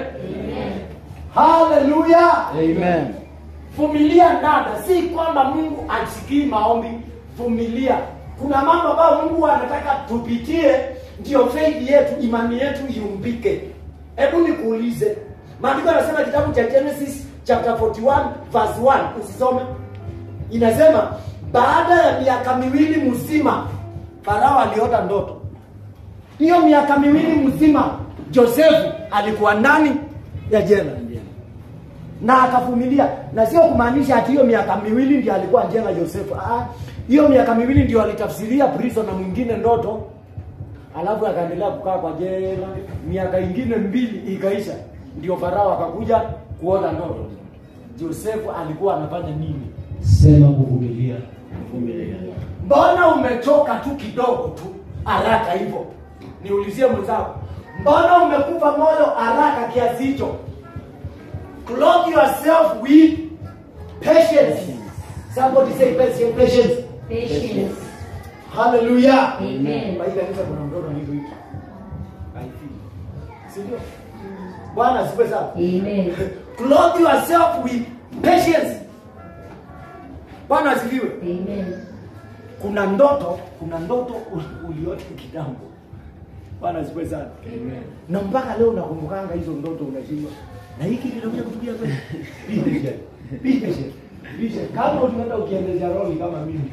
haleluya Amen. vumilia dada si kwamba mungu asikii maombi vumilia kuna mambo ambayo mungu anataka tupitie ndio faith yetu imani yetu iumbike hebu nikuulize maandiko yanasema kitabu cha genesis chapter 41 verse 1 usisome inasema baada ya miaka miwili mzima farao aliota ndoto hiyo miaka miwili mzima josefu alikuwa ndani ya jela na akavumilia na sio kumaanisha ati hiyo miaka miwili ndio alikuwa jela Josefu. Ah, hiyo miaka miwili ndio alitafsiria prisoner mwingine ndoto, alafu akaendelea kukaa kwa jela. Miaka ingine mbili ikaisha, ndio Farao akakuja kuona ndoto. Josefu alikuwa anafanya nini? Sema kuvumilia. Vumilia. Mbona umechoka tu kidogo tu haraka hivyo? Niulizie mwenzako, mbona umekufa moyo haraka kiasi hicho? Clothe yourself with patience. Somebody say patience, patience. patience, Hallelujah. Amen. Kwa hii kanisa kuna mtoto anaitwa hicho. I feel. Si ndio? Bwana asifiwe sana. amen, Clothe yourself with patience. Bwana asifiwe. amen, kuna ndoto kuna ndoto u- uliota kitambo bwana asifiwe sana na mpaka leo nakumbukanga hizo ndoto unashindwa na hiki kinakuja kutukia kweli Be patient. Be patient. Be patient. kama unaenda ukiendesha roli kama mimi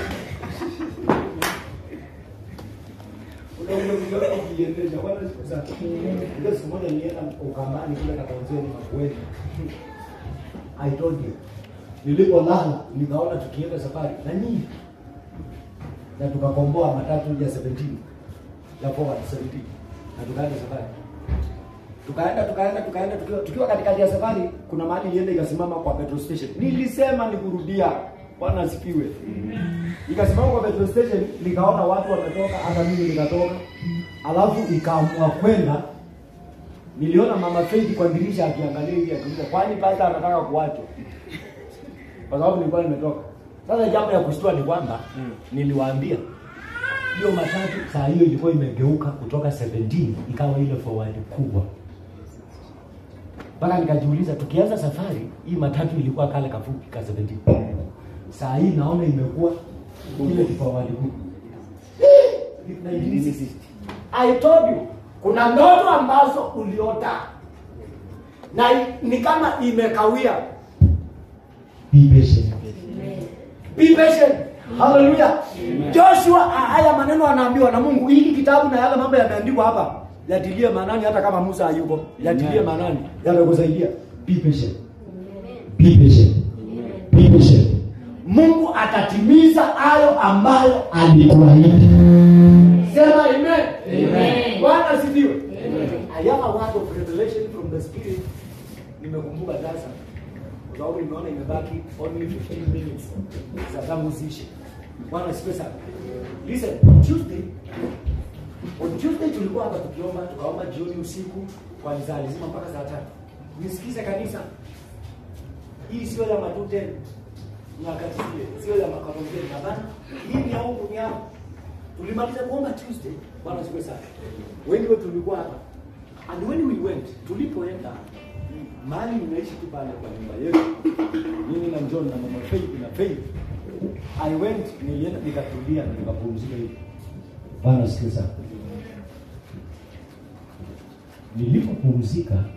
Unakuja kujiona ukiendesha bwana asifiwe sana ile siku moja nilienda ukambani kule kakonzeni makueni I told you nilipolala nikaona tukienda safari na nyinyi na tukakomboa matatu ya 17 ya forward 17 na tukaenda safari tukaenda tukaenda tukaenda tukiwa, tukiwa katikati ya safari kuna mahali ilienda ikasimama kwa petrol station nilisema nikurudia bwana asifiwe ikasimama kwa petrol station nikaona watu wametoka hata mimi nikatoka alafu ikaamua kwenda niliona mama Faith kwa dirisha akiangalia hivi akiuliza kwani pasta anataka kuachwa kwa sababu nilikuwa nimetoka sasa jambo ya kushtua ni kwamba niliwaambia hiyo matatu saa hiyo ilikuwa imegeuka kutoka 17 ikawa ile forward kubwa mpaka nikajiuliza tukianza safari hii matatu ilikuwa kale kafupi ka 17 saa hii naona imekuwa ile forward kubwa 1960. I told you kuna ndoto ambazo uliota na i- ni kama imekawia Be patient. Be patient. Hallelujah. Joshua a- haya maneno anaambiwa na Mungu. Hiki kitabu na yale mambo yameandikwa hapa yatilie maanani hata kama Musa hayupo. Yatilie maanani. Yamekusaidia. Be patient. Be patient. Be patient. Mungu atatimiza hayo ambayo Alikuahidi. sema amen. Amen. Bwana asifiwe. I have a word of revelation from the spirit. Nimekumbuka sasa kwa sababu nimeona imebaki only 15 minutes za tangu ziishe. Bwana asifiwe sana. Listen, on Tuesday on Tuesday tulikuwa hapa tukiomba, tukaomba jioni usiku kwa saa nzima mpaka saa tatu. Nisikize kanisa. Hii sio ya matute nyakati zile, sio ya makarongeni. Hapana, hii ni ya huku ni hapa. Tulimaliza kuomba Tuesday, Bwana asifiwe sana. Wengi wetu tulikuwa hapa. And when we went, tulipoenda mahali nimeishi tu pale kwa nyumba yetu. Mimi na John na mama Faith na Faith. I went, nilienda nikatulia na nikapumzika hivi. Bwana asifiwe sana. Nilipopumzika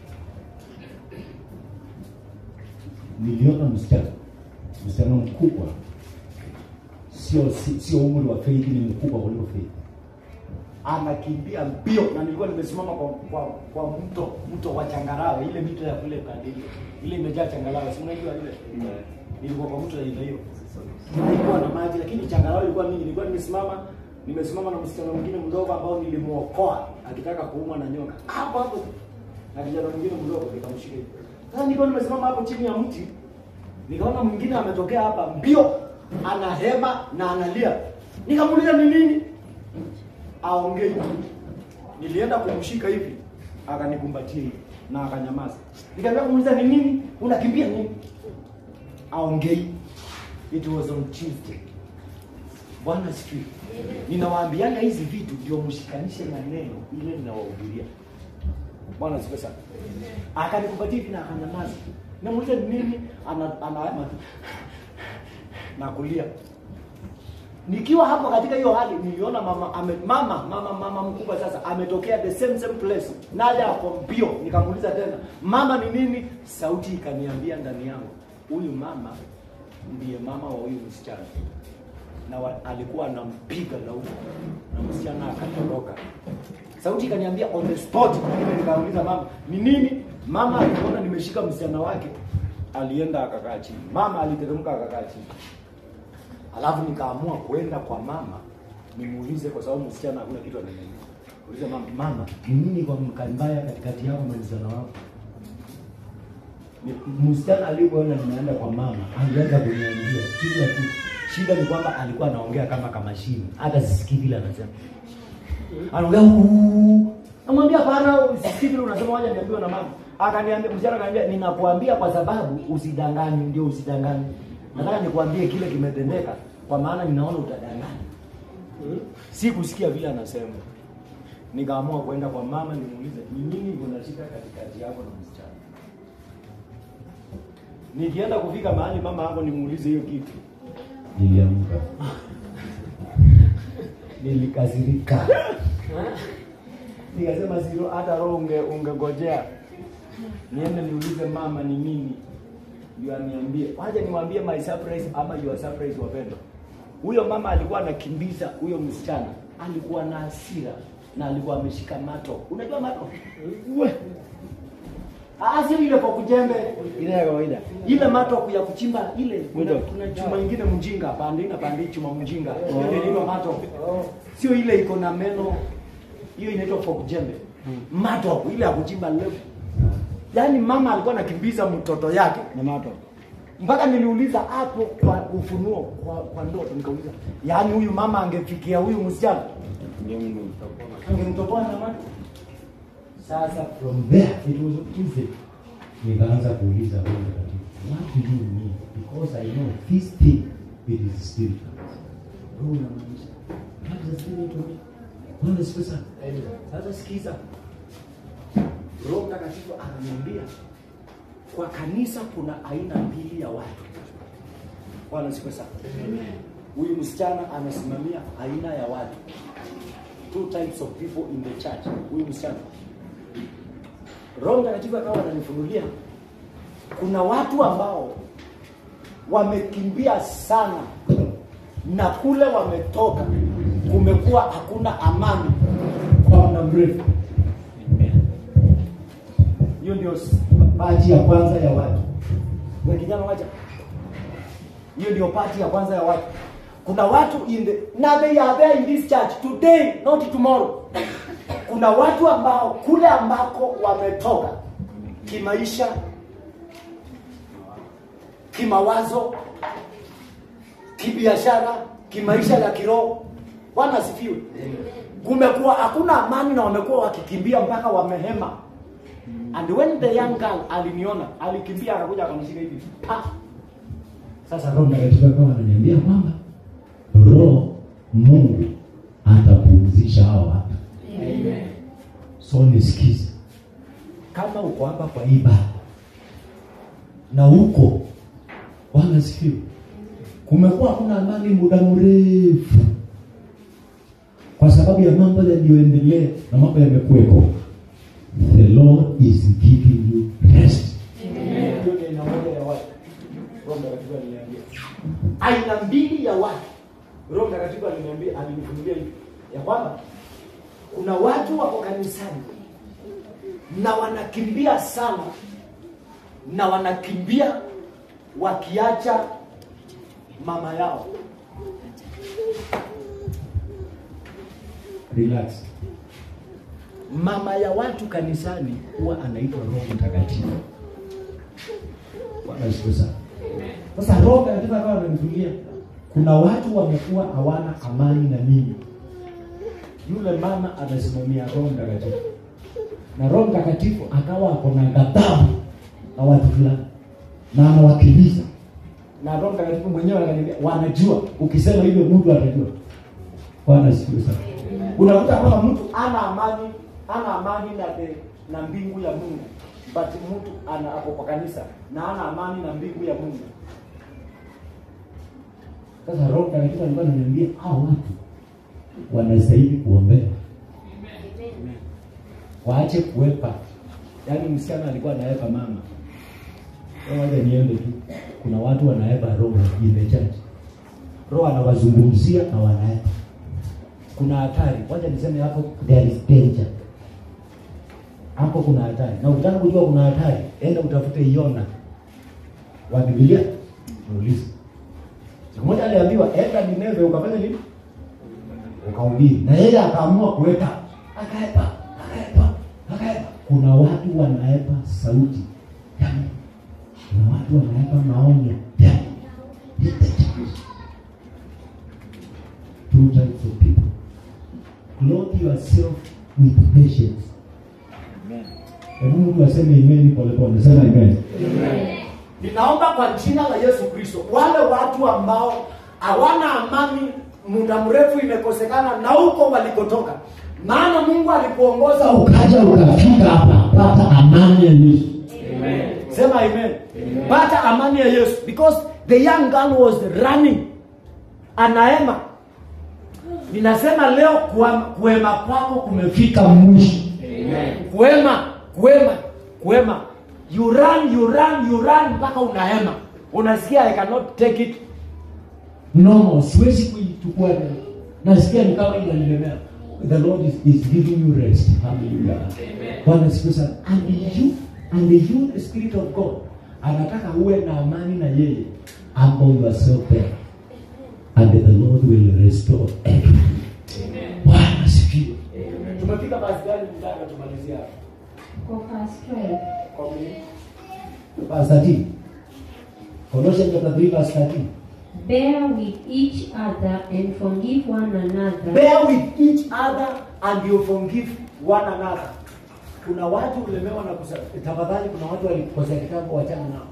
niliona msichana, msichana mkubwa, sio si- sio umri wa Faith, ni mkubwa kuliko Faith. anakimbia mbio na nilikuwa nimesimama kwa, kwa, kwa mto mto wa changarawe ile mito ya kule Kandili ile imejaa changarawe si unajua ile nilikuwa kwa mto ya ile hiyo ilikuwa na maji lakini changarawe ilikuwa mingi nilikuwa nimesimama nimesimama na msichana mwingine mdogo ambao nilimuokoa akitaka kuumwa na nyoka hapo hapo na kijana mwingine mdogo nikamshika hivi sasa nilikuwa nimesimama hapo chini ya mti nikaona mwingine ametokea hapa mbio anahema na analia nikamuuliza ni nini aongei. Nilienda kumshika hivi, akanikumbatia hivi na akanyamaza. Nikaanza kumuuliza ni nini, unakimbia nini? Aongei. It was on Tuesday. Bwana sifiwe. Ninawaambianga hizi vitu ndio mshikanishe na neno ile ninawahubiria. Bwana sifiwe sana. Akanikumbatia hivi na akanyamaza. Namuuliza ni nini, ana ana na kulia nikiwa hapo katika hiyo hali niliona mama ame, mama mama mama mkubwa sasa ametokea the same same place naye ako mbio nikamuuliza tena mama ni nini sauti ikaniambia ndani yangu huyu mama ndiye mama wa huyu msichana na wa, alikuwa anampiga laumu na msichana akatoroka sauti ikaniambia on the spot Mimi nikauliza mama ni nini mama alipoona nimeshika msichana wake alienda akakaa chini mama aliteremka akakaa chini Alafu nikaamua kwenda kwa mama nimuulize, kwa sababu msichana hakuna kitu ananiambia. Ulize mama, mama, ni nini kwa mkambaya katikati yako na msichana wako? Ni- Msichana alipoona nimeenda kwa mama, alianza kuniambia kila kitu. Shida ni kwamba alikuwa anaongea kama kamashini, hata sisikii vile anasema. Anaongea "Uu." Namwambia hapana, sisikii vile unasema, waje niambiwe na mama. Akaniambia, msichana akaniambia, ninakuambia kwa sababu usidanganywe, ndio usidanganywe. Nataka nikuambie kile kimetendeka, kwa maana ninaona utadanganya. Si kusikia vile anasema. Nikaamua kwenda kwa mama nimuulize ni nini unashika katikati yako na msichana. Nikienda kufika mahali mama hapo nimuulize hiyo kitu. Niliamka. Nilikasirika. Nikasema siro hata roho unge ungegojea. Niende niulize mama ni nini. Ndio aniambie. Wacha niwaambie my surprise ama your surprise wapendwa. Huyo mama alikuwa anakimbiza huyo msichana. Alikuwa na hasira na alikuwa ameshika mato. Unajua mato? We. Ah, sio ile kwa kujembe Ile ya kawaida. ile mato ya kuchimba ile kuna, Mwindo. kuna chuma ingine mjinga pande na pande chuma mjinga hiyo ndio inaitwa mato sio ile iko na meno hiyo inaitwa fork jembe mato ile ya kuchimba levu yaani mama alikuwa anakimbiza mtoto yake Na mato. mpaka niliuliza hapo kwa ufunuo kwa, kwa ndoto nikauliza yaani huyu mama angefikia huyu msichana Ndio Mungu. angemtoboa na mato sasa From there it was easy. Nikaanza kuuliza Roho Mtakatifu, what do you mean? Because I know this thing it is spiritual. Roho unamaanisha. What does it mean to me? Bwana asifiwe sana. sasa sikiza roho mtakatifu ananiambia kwa kanisa kuna aina mbili ya watu bwana siku sana huyu msichana anasimamia aina ya watu two types of people in the church huyu msichana roho mtakatifu akawa ananifunulia kuna watu ambao wamekimbia sana na kule wametoka kumekuwa hakuna amani kwa muda mrefu hiyo ndio s- pati ya kwanza ya watu we kijana wacha hiyo ndio pati ya kwanza ya watu kuna watu in the na they are there in this church today not tomorrow kuna watu ambao kule ambako wametoka kimaisha kimawazo kibiashara kimaisha ya kiroho bwana asifiwe kumekuwa hakuna amani na wamekuwa wakikimbia mpaka wamehema and when the young girl aliniona alikimbia akakuja akanishika hivi pa Sasa Roho Mtakatifu akawa ananiambia kwamba Roho Mungu atapumzisha hao watu. So nisikize, kama uko hapa kwa ibada na huko Bwana sifiwe, kumekuwa hakuna amani muda mrefu kwa sababu ya mambo yaliyoendelea na mambo yamekuweko. The Lord is giving you rest. hiyo ndio aina moja ya watu roho mtakatifu aliniambia aina mbili ya watu roho mtakatifu aliniambia alinifunulia hivi ya kwamba kuna watu wako kanisani na wanakimbia sana na wanakimbia wakiacha mama yao Relax. mama ya watu kanisani huwa anaitwa roho mtakatifu Bwana asifiwe sana. Sasa Roho Mtakatifu akawa ananifunulia kuna watu wamekuwa hawana amani na mimi. Yule mama anasimamia Roho Mtakatifu, na Roho Mtakatifu akawa ako na ghadhabu na watu fulani na anawakimbiza, na Roho Mtakatifu mwenyewe ananiambia, wanajua ukisema hivyo mtu atajua. Bwana asifiwe sana. unakuta kwamba mtu ana amani ana amani na the, na mbingu ya mungu but mtu ana ako kwa kanisa na ana amani na mbingu ya mungu Sasa Roho Mtakatifu alikuwa ananiambia hao watu wanastahili kuombea, waache kuwepa. Yaani msichana alikuwa anaepa mama, Wewe wacha niende tu. Kuna watu wanaepa roho in the church, roho anawazungumzia na wanaepa. Kuna hatari, wacha niseme hapo, there is danger hapo, kuna hatari. Na ukitaka kujua kuna hatari, enda utafute Yona wa Biblia, muulize Siku moja aliambiwa enda Nineve ukafanya nini? Ukahubiri. Na yeye akaamua kuweka akaepa, akaepa, akaepa. Kuna watu wanaepa sauti ya Mungu. Kuna watu wanaepa maonyo ya Mungu. Two types of people. Clothe yourself with patience. Amen. Hebu mtu aseme imeni polepole. Sema amen. ninaomba kwa jina la yesu kristo wale watu ambao hawana amani muda mrefu imekosekana na huko walikotoka maana mungu alikuongoza uka Ukaja ukafika hapa, pata amani ya Yesu. sema amen pata amani ya yesu because the young girl was running anaema ninasema leo kuam- kuema kwako kumefika mwisho kuema kuema kuema you run you run you run mpaka unahema unasikia i cannot take it no siwezi kuichukua leo nasikia ni kama inanilemea the lord is, is giving you rest hallelujah bwana siku sana and you and you the spirit of god anataka uwe na amani na yeye humble yourself there and the lord will restore everything bwana sifiwe tumefika basi gani mtaka tumalizia hapa? Kwa verse 12. Kwa Verse 13. Colossians chapter 3 verse 13. Bear with each other and forgive one another. Bear with each other and you forgive one another. Kuna watu ulemewa na kusa, tafadhali kuna watu walikosea kitambo wachana nao.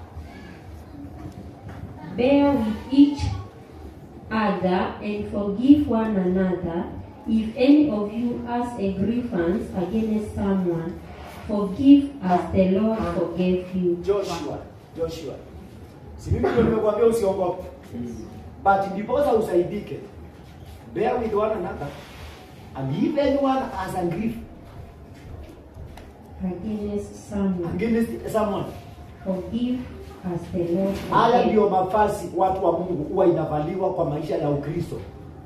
Bear with each other and forgive one another. If any of you has a grievance against someone, forgive as the Lord forgave you. Joshua, Joshua. Si mimi ndio nimekuambia usiogope. But ndiposa usaidike. Bear with one another and if anyone has a grief Against someone, against someone. forgive as the Lord Haya forgave ndiyo mavazi watu wa Mungu huwa inavaliwa kwa maisha ya Ukristo,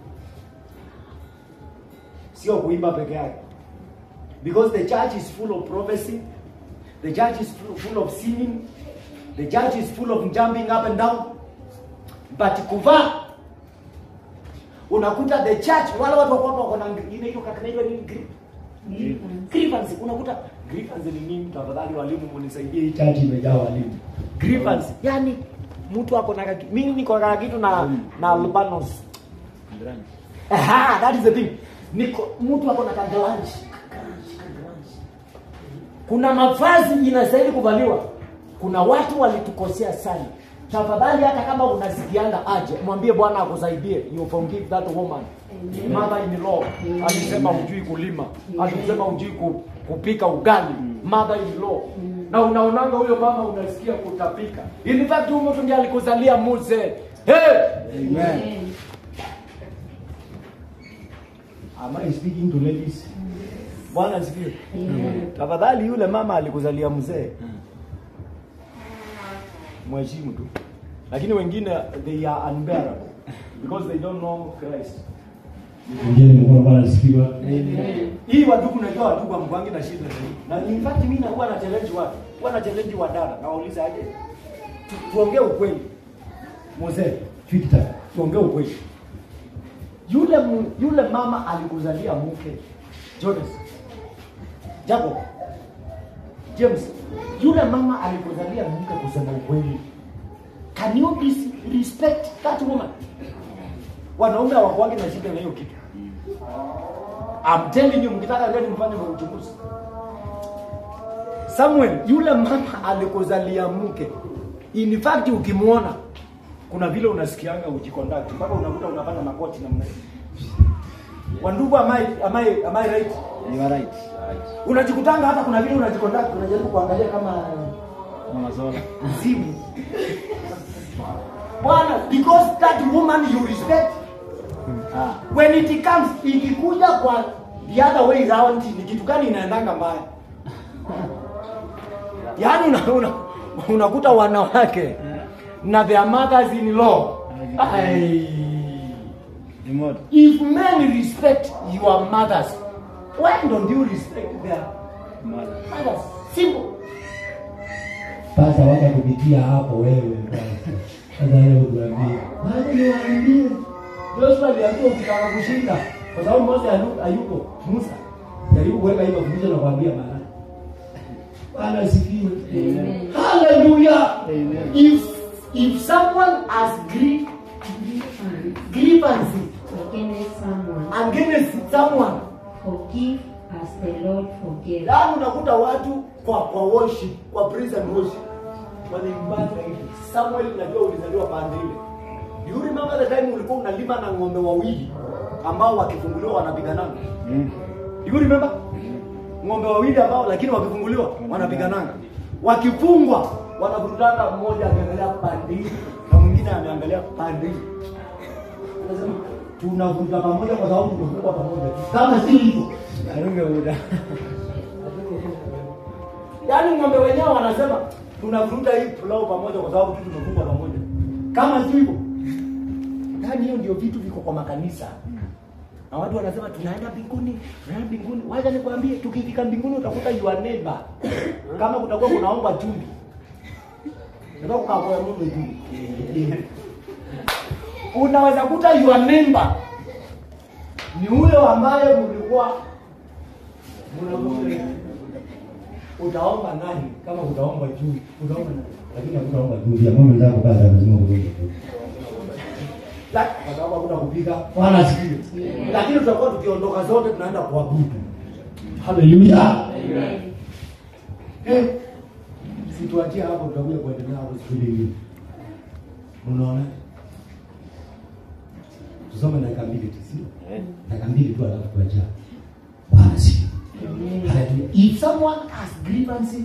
sio kuimba peke yake, because the church is full of prophecy, the church is full, full of singing, the church is full of jumping up and down, but kuvaa unakuta the church wale watu wako hapa wako na inaitwa inaitwa nini Gri- grievance. grievance unakuta grievance ni nini tafadhali walimu munisaidie hii church imejaa walimu grievance yani mtu ako na kaki- mimi niko na kitu na na albanos aha that is the thing niko mtu ako na kagalanji kuna mavazi inastahili kuvaliwa kuna watu walitukosea sana tafadhali hata kama unasikianga aje mwambie bwana akusaidie you forgive that woman Amen. mother in law alisema hujui kulima alisema hujui ku, kupika ugali mother in law na unaonanga huyo mama unasikia kutapika in fact huyo mtu ndiye alikuzalia muse hey! Amen. Am I speaking to ladies? Bwana asifiwe. Amen. Tafadhali yule mama alikuzalia mzee. Mheshimu tu. Lakini wengine they are unbearable because they don't know Christ. Ingieni mkono Bwana asifiwe. Hii wadugu najua wadugu amkwangi na shida zaidi. Na in fact mimi nakuwa na challenge watu. Huwa na challenge wadada. Nawauliza aje? Tu- Tuongee ukweli. Mzee, Victor, tuongee ukweli. Yule mu, yule mama alikuzalia mke. Jonas. Jacob. James. Yule mama alikuzalia mke kusema ukweli. Can you dis- respect that woman? Wanaume hawakuwagi na shida na hiyo kitu. I'm telling you mkitaka leo mfanye kwa uchunguzi. Samuel, yule mama alikuzalia mke. In fact ukimwona kuna vile unasikianga ujiconduct mpaka unakuta unafanya makoti namna hiyo. Wandugu am I, am I, am I right? You are right. Unajikutanga hata kuna vile unajiconduct unajaribu kuangalia kama Mama Zola. mzimu. Bwana, because that woman you respect Ah. when it comes ikikuja kwa the other way round ni kitu gani inaendanga mbaya yaani una, una, unakuta wanawake na their mothers in law Ai. Remote. if men respect your mothers why don't you respect their Mother. mothers simple Sasa wacha kupitia hapo wewe basi. Sasa leo tuambie. Wacha niwaambie. Joshua aliambiwa ukitaka kushinda kwa sababu Mose hayu- hayuko Musa jaribu kuweka hiyo fundisho na kuambia maana Bwana asifiwe. Amen. Hallelujah. Amen. If if someone has grief, Grievance grievance against someone, against someone, forgive as the Lord forgave. yaani unakuta watu kwa kwa worship, kwa praise and worship wanaimbaga hivi. Samuel, unajua ulizaliwa pande ile. Do you remember the time ulikuwa unalima na ng'ombe wawili ambao wakifunguliwa wanapigananga? Mm. Do you remember? Ng'ombe wawili ambao lakini wakifunguliwa wanapigananga. Wakifungwa wanavurutana, mmoja akiangalia pande hii na mwingine ameangalia pande hii. Anasema tunavuta pamoja kwa sababu tumefungwa pamoja. Kama si hivyo, Arunge uda. yaani ng'ombe wenyewe wanasema tunavuta hii pulau pamoja kwa sababu tu tumefungwa pamoja. Kama si hivyo, yaani hiyo ndio vitu viko kwa makanisa na watu wanasema tunaenda mbinguni, tunaenda mbinguni. Wacha nikwambie, tukifika mbinguni utakuta your neighbor. Kama kutakuwa kunaomba chumvi, ndio kukaa kwa Mungu juu. Unaweza kuta your neighbor ni ule ambaye mlikuwa Mnamuona? utaomba nani kama utaomba juu utaomba nani lakini hakutaomba juu ya Mungu ndio kupata lazima kujenga La- kwa sababu hakuna kupika wala asikiwe lakini tutakuwa tukiondoka zote tunaenda kuabudu haleluya Amen. Eh, situatia hapo tutakuja kuendelea hapo siku nyingine unaona tusome dakika mbili tu sio dakika mbili tu alafu tuacha basi Hallelujah. if someone has grievance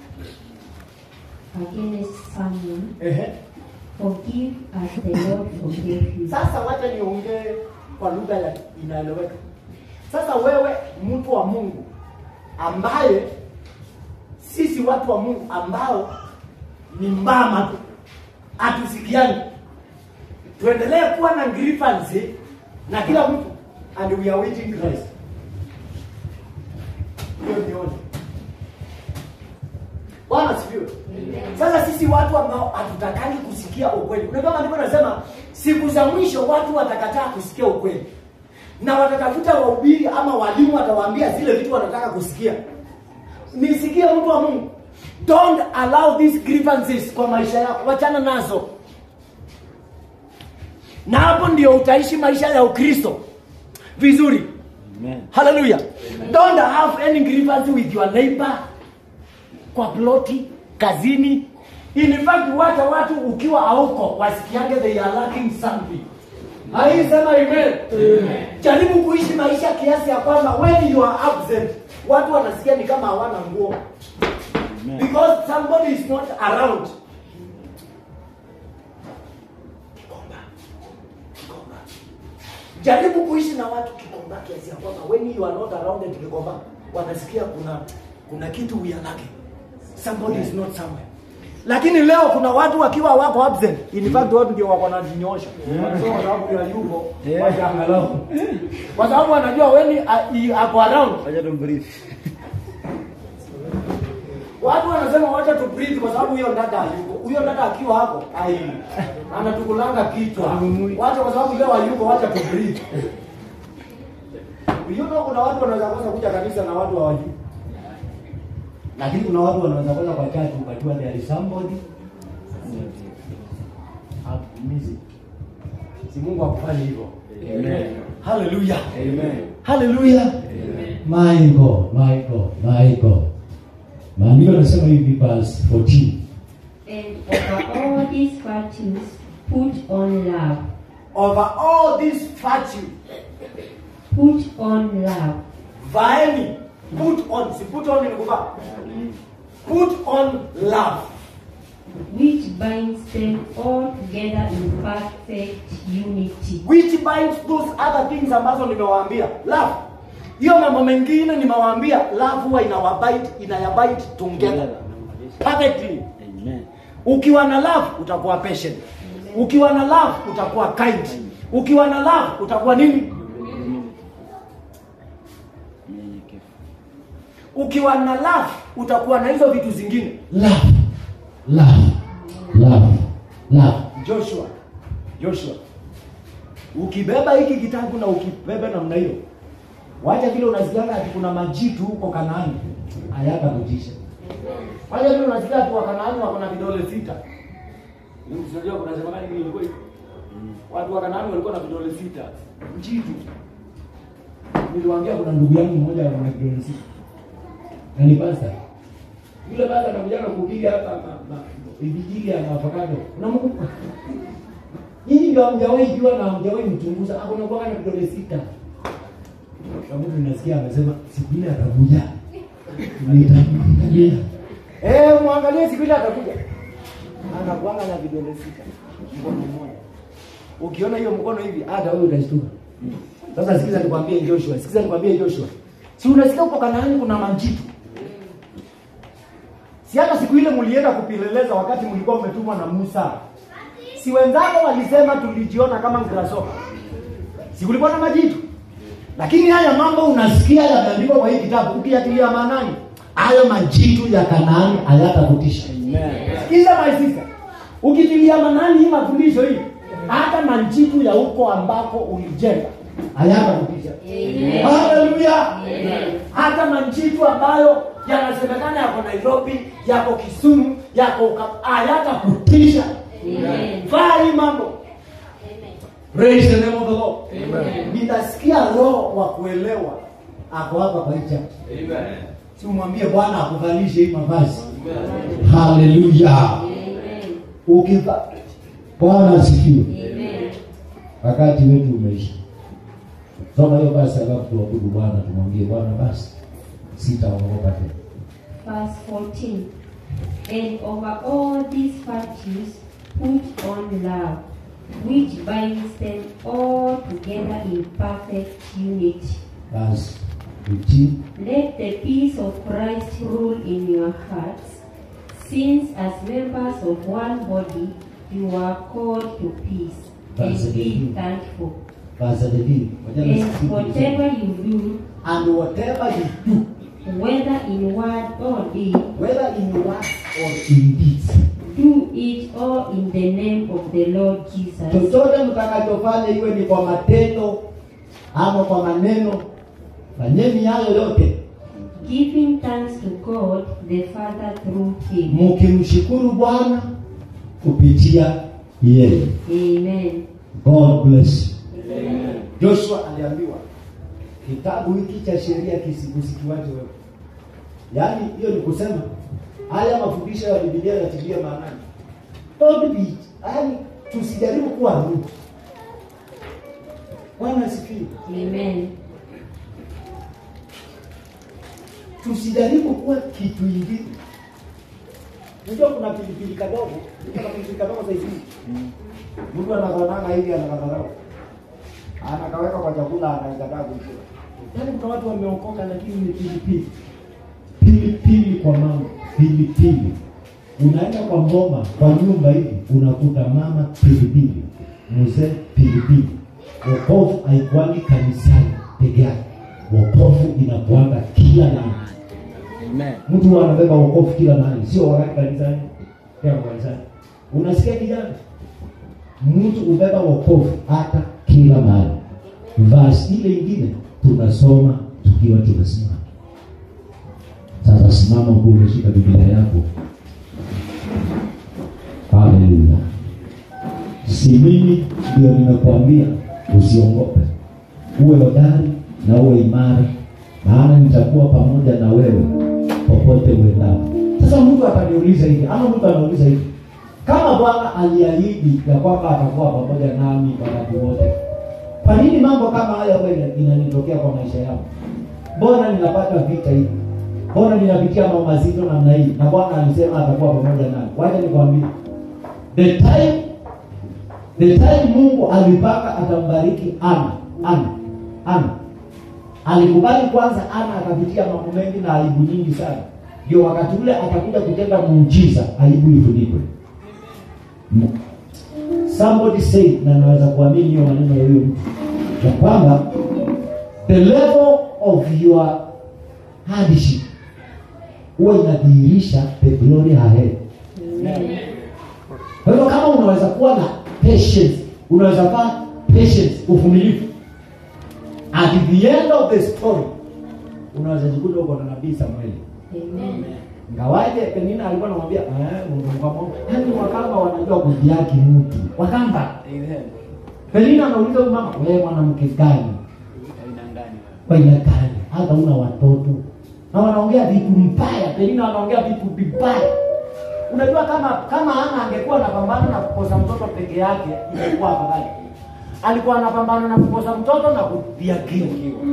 Against someone, ehe forgive as the Lord forgave you. sasa wacha niongee kwa lugha ya inaeleweka sasa wewe mtu wa mungu ambaye sisi watu wa mungu ambao ni mbama tu hatusikiani tuendelee kuwa na grievance na kila mtu and we are waiting Christ hiyo nione bwana sifiwe sasa sisi watu ambao hatutakani kusikia ukweli unajua maandiko nasema siku za mwisho watu watakataa kusikia ukweli na watatafuta wahubiri ama walimu watawaambia zile vitu wanataka kusikia nisikie mtu wa mungu don't allow these grievances kwa maisha yako wachana nazo na hapo ndio utaishi maisha ya ukristo vizuri Amen. haleluya don't have any grievance with your neighbor kwa ploti kazini in fact wacha watu ukiwa hauko wasikiange they are lacking something aisema amen jaribu kuishi maisha kiasi ya kwamba when you are absent watu wanasikia ni kama hawana nguo Amen. because somebody is not around Kikomba. Kikomba. jaribu kuishi na watu kikomba kiasi ya kwamba when you are not around at kikomba wanasikia kuna kuna kitu we are lacking somebody is not somewhere lakini leo kuna watu wakiwa wako absent in fact watu ndio wako najinyosha so kwa sababu ya yuko Yeah. wacha angalau kwa sababu wanajua when uh, ako around Wacha tumbrief. Watu wanasema wacha tu breathe kwa sababu huyo dada hayuko. Huyo dada akiwa hapo, ai anatukulanga kichwa. Wacha kwa sababu leo hayuko, wacha tu breathe. You know kuna watu wanaweza kosa kuja kanisa na watu hawajui. Lakini kuna watu wanaweza kosa kwa church ukajua there is somebody hakumizi. Si Mungu akufanye hivyo. Amen. Hallelujah. Amen. Hallelujah. my God my God my God maandiko yanasema hivi verse 14 And over all these virtues, put on love. Over all this virtue Put on love, vaeni put on si put on ni kuvaa put on love which binds them all together in perfect unity. which binds those other things ambazo nimewaambia love hiyo mambo mengine nimewaambia love huwa inawabite inayabite together perfectly Amen. ukiwa na love utakuwa patient ukiwa na love utakuwa kind ukiwa na love utakuwa nini Mnyenyekevu. ukiwa na love utakuwa na hizo vitu zingine love love love love joshua joshua ukibeba hiki kitabu na ukibeba namna hiyo wacha vile unasikianga ati kuna majitu huko kanaani hayata kutisha wacha vile unasikia ati wakanaani wako na vidole sita unajua kuna sema gani ilikuwa hivyo watu wa kanaani walikuwa na vidole sita mjitu niliwaambia kuna ndugu yangu mmoja ana vidole sita na ni pasta yule baba anakuja kupiga hapa ma- ma- vijiji ya avocado unamkumbuka nyinyi ndio hamjawahi jua na hamjawahi mchunguza akona kwa na vidole sita sababu tunasikia amesema siku ile atakuja nitamwangalia eh muangalie siku ile atakuja anakuanga na vidole sita mkono mmoja ukiona hiyo mkono hivi hata wewe utashtuka sasa sikiza nikwambie Joshua sikiza nikwambie Joshua si unasikia huko Kanaani kuna majitu si hata siku ile mlienda kupeleleza wakati mlikuwa mmetumwa na Musa si wenzako walisema tulijiona kama grasshopper si kulikuwa na majitu lakini haya mambo unasikia yameandikwa kwa hii kitabu ukiatilia maanani hayo majitu ya kanaani hayatakutisha Amen. Sikiza my sister. Ukitilia manani hii mafundisho hii, hata majitu ya huko ambako ulijenga hayata kutisha Amen. haleluya Amen. hata manjitu ambayo yanasemekana yako nairobi yako kisumu yako Uka- hayata kutisha Amen. vaa hii mambo Amen. praise the name of the lord Amen. nitasikia roho wa kuelewa ako hapa kwa hii church si umwambie bwana akuvalishe hii mavazi haleluya Amen. ukiva bwana asifiwe Amen. wakati wetu umeisha soma hiyo basi alafu tuabudu bwana tumwambie bwana basi sitaogopa tena Verse 14. And over all these virtues, put on love, which binds them all together in perfect unity. basi utii Let the peace of Christ rule in your hearts, since as members of one body you are called to peace, Verse and be 18. thankful. basi adedini And whatever you do, and whatever you do whether in word or deed, whether in words or in deeds do it all in the name of the Lord Jesus, chochote mtakachofanya iwe ni kwa matendo ama kwa maneno fanyeni hayo yote giving thanks to God the Father through Him. mkimshukuru bwana kupitia yeye Amen. god bless you Amen. joshua aliambiwa kitabu hiki cha sheria kisikusikiwaje wewe yaani hiyo ni kusema haya mafundisho ya bibilia yatilia maanani don't be yaani tusijaribu kuwa rude bwana asifiwe Amen. tusijaribu kuwa kitu ingine unajua kuna pilipili kadogo kuna pilipili kadogo saizi mtu anakananga hivi anakadharau anakaweka kwa chakula anaikataa kuikula yaani kuna watu wameokoka lakini ni pilipili pilipili kwa mama pilipili unaenda kwa ngoma kwa nyumba hivi unakuta mama pilipili mzee pilipili wokovu haikuangi kanisani peke yake wokovu inakuanga kila mahali Amen. mtu anabeba wokovu kila mahali sio wakati kanisani pia kanisani unasikia kijana mtu ubeba wokovu hata kila mahali vasi ile ingine tunasoma tukiwa tumesimama sasa simama huku umeshika biblia yako haleluya si mimi ndio nimekuambia usiongope uwe hodari na uwe imara maana nitakuwa pamoja na wewe popote uendapo sasa mtu ataniuliza hivi ama mtu anauliza hivi kama bwana aliahidi ya kwamba atakuwa pamoja nami wakati wote kwa nini mambo kama haya huwa ina- inanitokea kwa maisha yangu mbona ninapata vita hivi mbona ninapitia mambo mazito namna hii na bwana alisema atakuwa pamoja nami wacha nikwambie the time the time mungu alipaka atambariki ana ana ana alikubali kwanza ana akapitia mambo mengi na aibu nyingi sana ndio wakati ule atakuja kutenda muujiza aibu ifunikwe M- somebody say na naweza kuamini hiyo maneno ya huyo mtu ya kwamba the level of your hardship huwa inadhihirisha the glory ahead Amen. kwa hivyo kama unaweza kuwa na patience unaweza kuwa patience uvumilivu at the end of the story unaweza jikuta uko na nabii samueli Amen. ngawaje penina alikuwa anamwambia "Eh, Mungu mkamo yani wakamba wanajua kudhiaki mtu wakamba Amen. penina anauliza huyu mama wewe mwanamke gani Aina gani? kwa aina gani hata una watoto na wanaongea vitu mbaya penina wanaongea vitu vibaya unajua kama kama ana angekuwa anapambana na kukosa mtoto peke yake ingekuwa afadhali alikuwa anapambana na kukosa mtoto na kudhiakiwa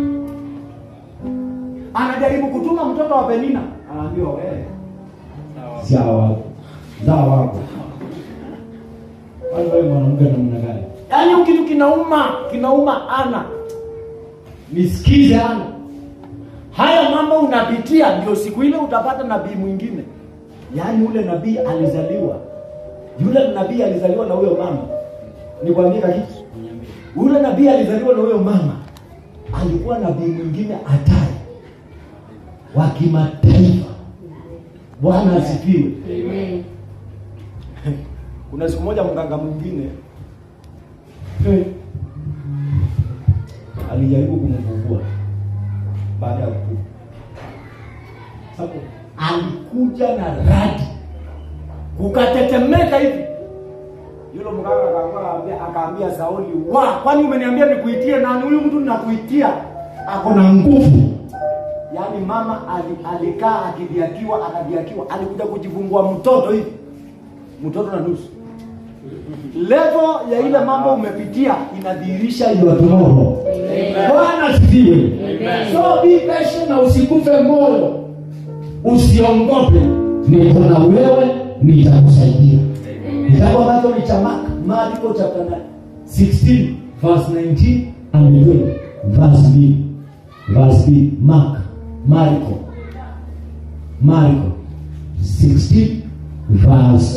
anajaribu kutuma mtoto wa penina anaambiwa wewe Sawa. sia wako zaa wako Kwani wewe mwanamke namna gani yaani kitu kinauma kinauma ana nisikize ana haya mambo unapitia ndio siku ile utapata nabii mwingine yaani ule nabii alizaliwa yule nabii alizaliwa na huyo mama nikwambie kitu ule nabii alizaliwa na huyo mama alikuwa nabii mwingine hatari wa kimataifa bwana asifiwe Amen. kuna siku moja mganga mwingine eh, alijaribu kumfungua baada ya kuku sababu alikuja na radi kukatetemeka hivi yule mganga akaambia akaambia Sauli wa kwani umeniambia nikuitie nani huyu mtu ninakuitia ako na nguvu yaani mama ali, alikaa akidhiakiwa akadhiakiwa alikuja kujifungua mtoto hivi mtoto na nusu level ya ile mambo umepitia inadhihirisha your tomorrow bwana asifiwe Amen. so be patient na usikufe moyo usiongope niko na wewe nitakusaidia kitabu ambacho ni cha Mark Marko chapter 9 16 verse 19 and 20 verse B verse B Mark Marko Marko 16 verse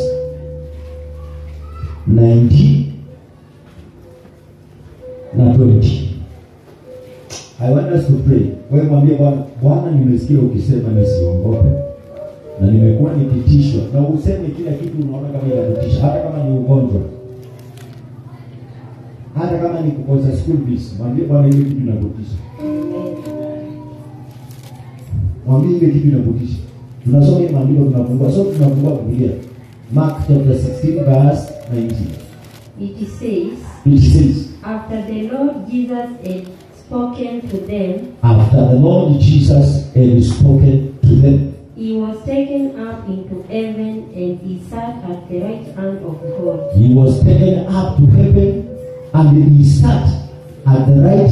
19 na 20 I want us to pray. Wewe mwambie Bwana, Bwana nimesikia ukisema nisiongope. Na nimekuwa nikitishwa. Na useme kila kitu unaona kama inakutisha, hata kama ni ugonjwa. Hata kama ni kukosa school fees, mwambie Bwana hiyo kitu inakutisha. Mwambie ile kitu inakutisha. Tunasoma hii maandiko tunafungua. So tunafungua Biblia. Mark chapter 16 verse 19. It says, It says, After the Lord Jesus had spoken to them, after the Lord Jesus had spoken to them, he was taken up into heaven and he sat at the right hand of God. He was taken up to heaven and he sat at the right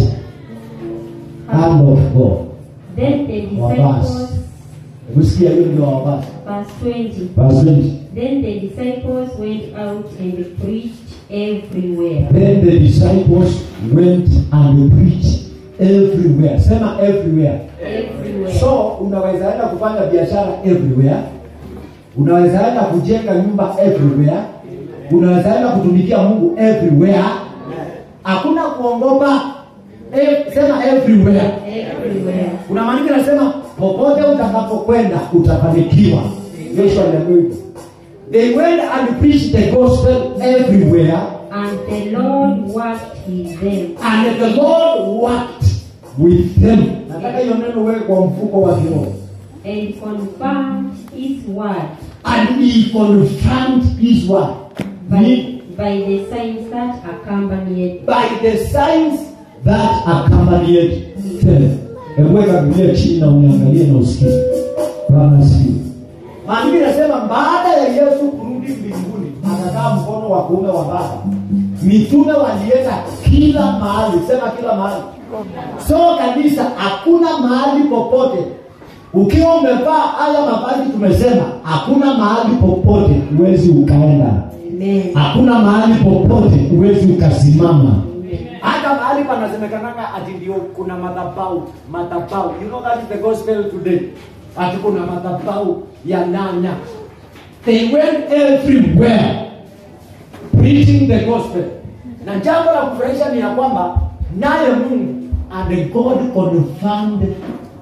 hand of God. Then the Wabasi. disciples, Umesikia hiyo ndio wabasi. verse 20, Verse 20. then the disciples went out and preached everywhere. Then the disciples went and preached everywhere. Sema everywhere. Everywhere. So unaweza enda kufanya biashara everywhere. Unaweza enda kujenga nyumba everywhere. Unaweza enda kutumikia Mungu everywhere. Hakuna kuongopa. Eh, sema everywhere. Everywhere. kuna maandiko yanasema popote utakapokwenda utafanikiwa yesu aliambiwa hivyo they went and preached the gospel everywhere And the Lord worked with them. and the lord worked with them nataka hiyo neno wewe kwa mfuko wa kiroho and confirmed his word and he confirmed his word by, Ni- by the signs that accompanied by the signs that accompanied them hebu weka biblia chini na uniangalie na usikie bwana asifiwe maandiko inasema baada ya yesu kurudi mbinguni akakaa mkono wa kuume wa baba mitume walienda kila mahali sema kila mahali so kabisa hakuna mahali popote ukiwa umevaa haya mavazi tumesema hakuna mahali popote huwezi ukaenda Amen. hakuna mahali popote huwezi ukasimama hata mahali panasemekananga ati ndio kuna madhabau madhabau you know that is the gospel today ati kuna madhabau ya nanya they went everywhere preaching the gospel na jambo la kufurahisha ni ya kwamba naye mungu and god confirmed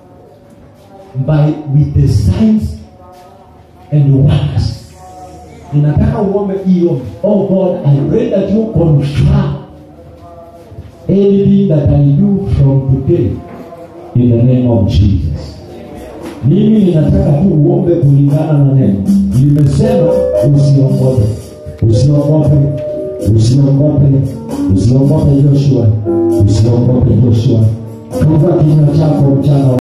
by with the signs and wonders ninataka uombe hiyo oh god i pray that you confirm anything that i do from today in the name of jesus mimi ninataka tu uombe kulingana na neno limesema usiogope usiogope usiogope usiogope joshua usiogope joshua funga kinywa chako mchana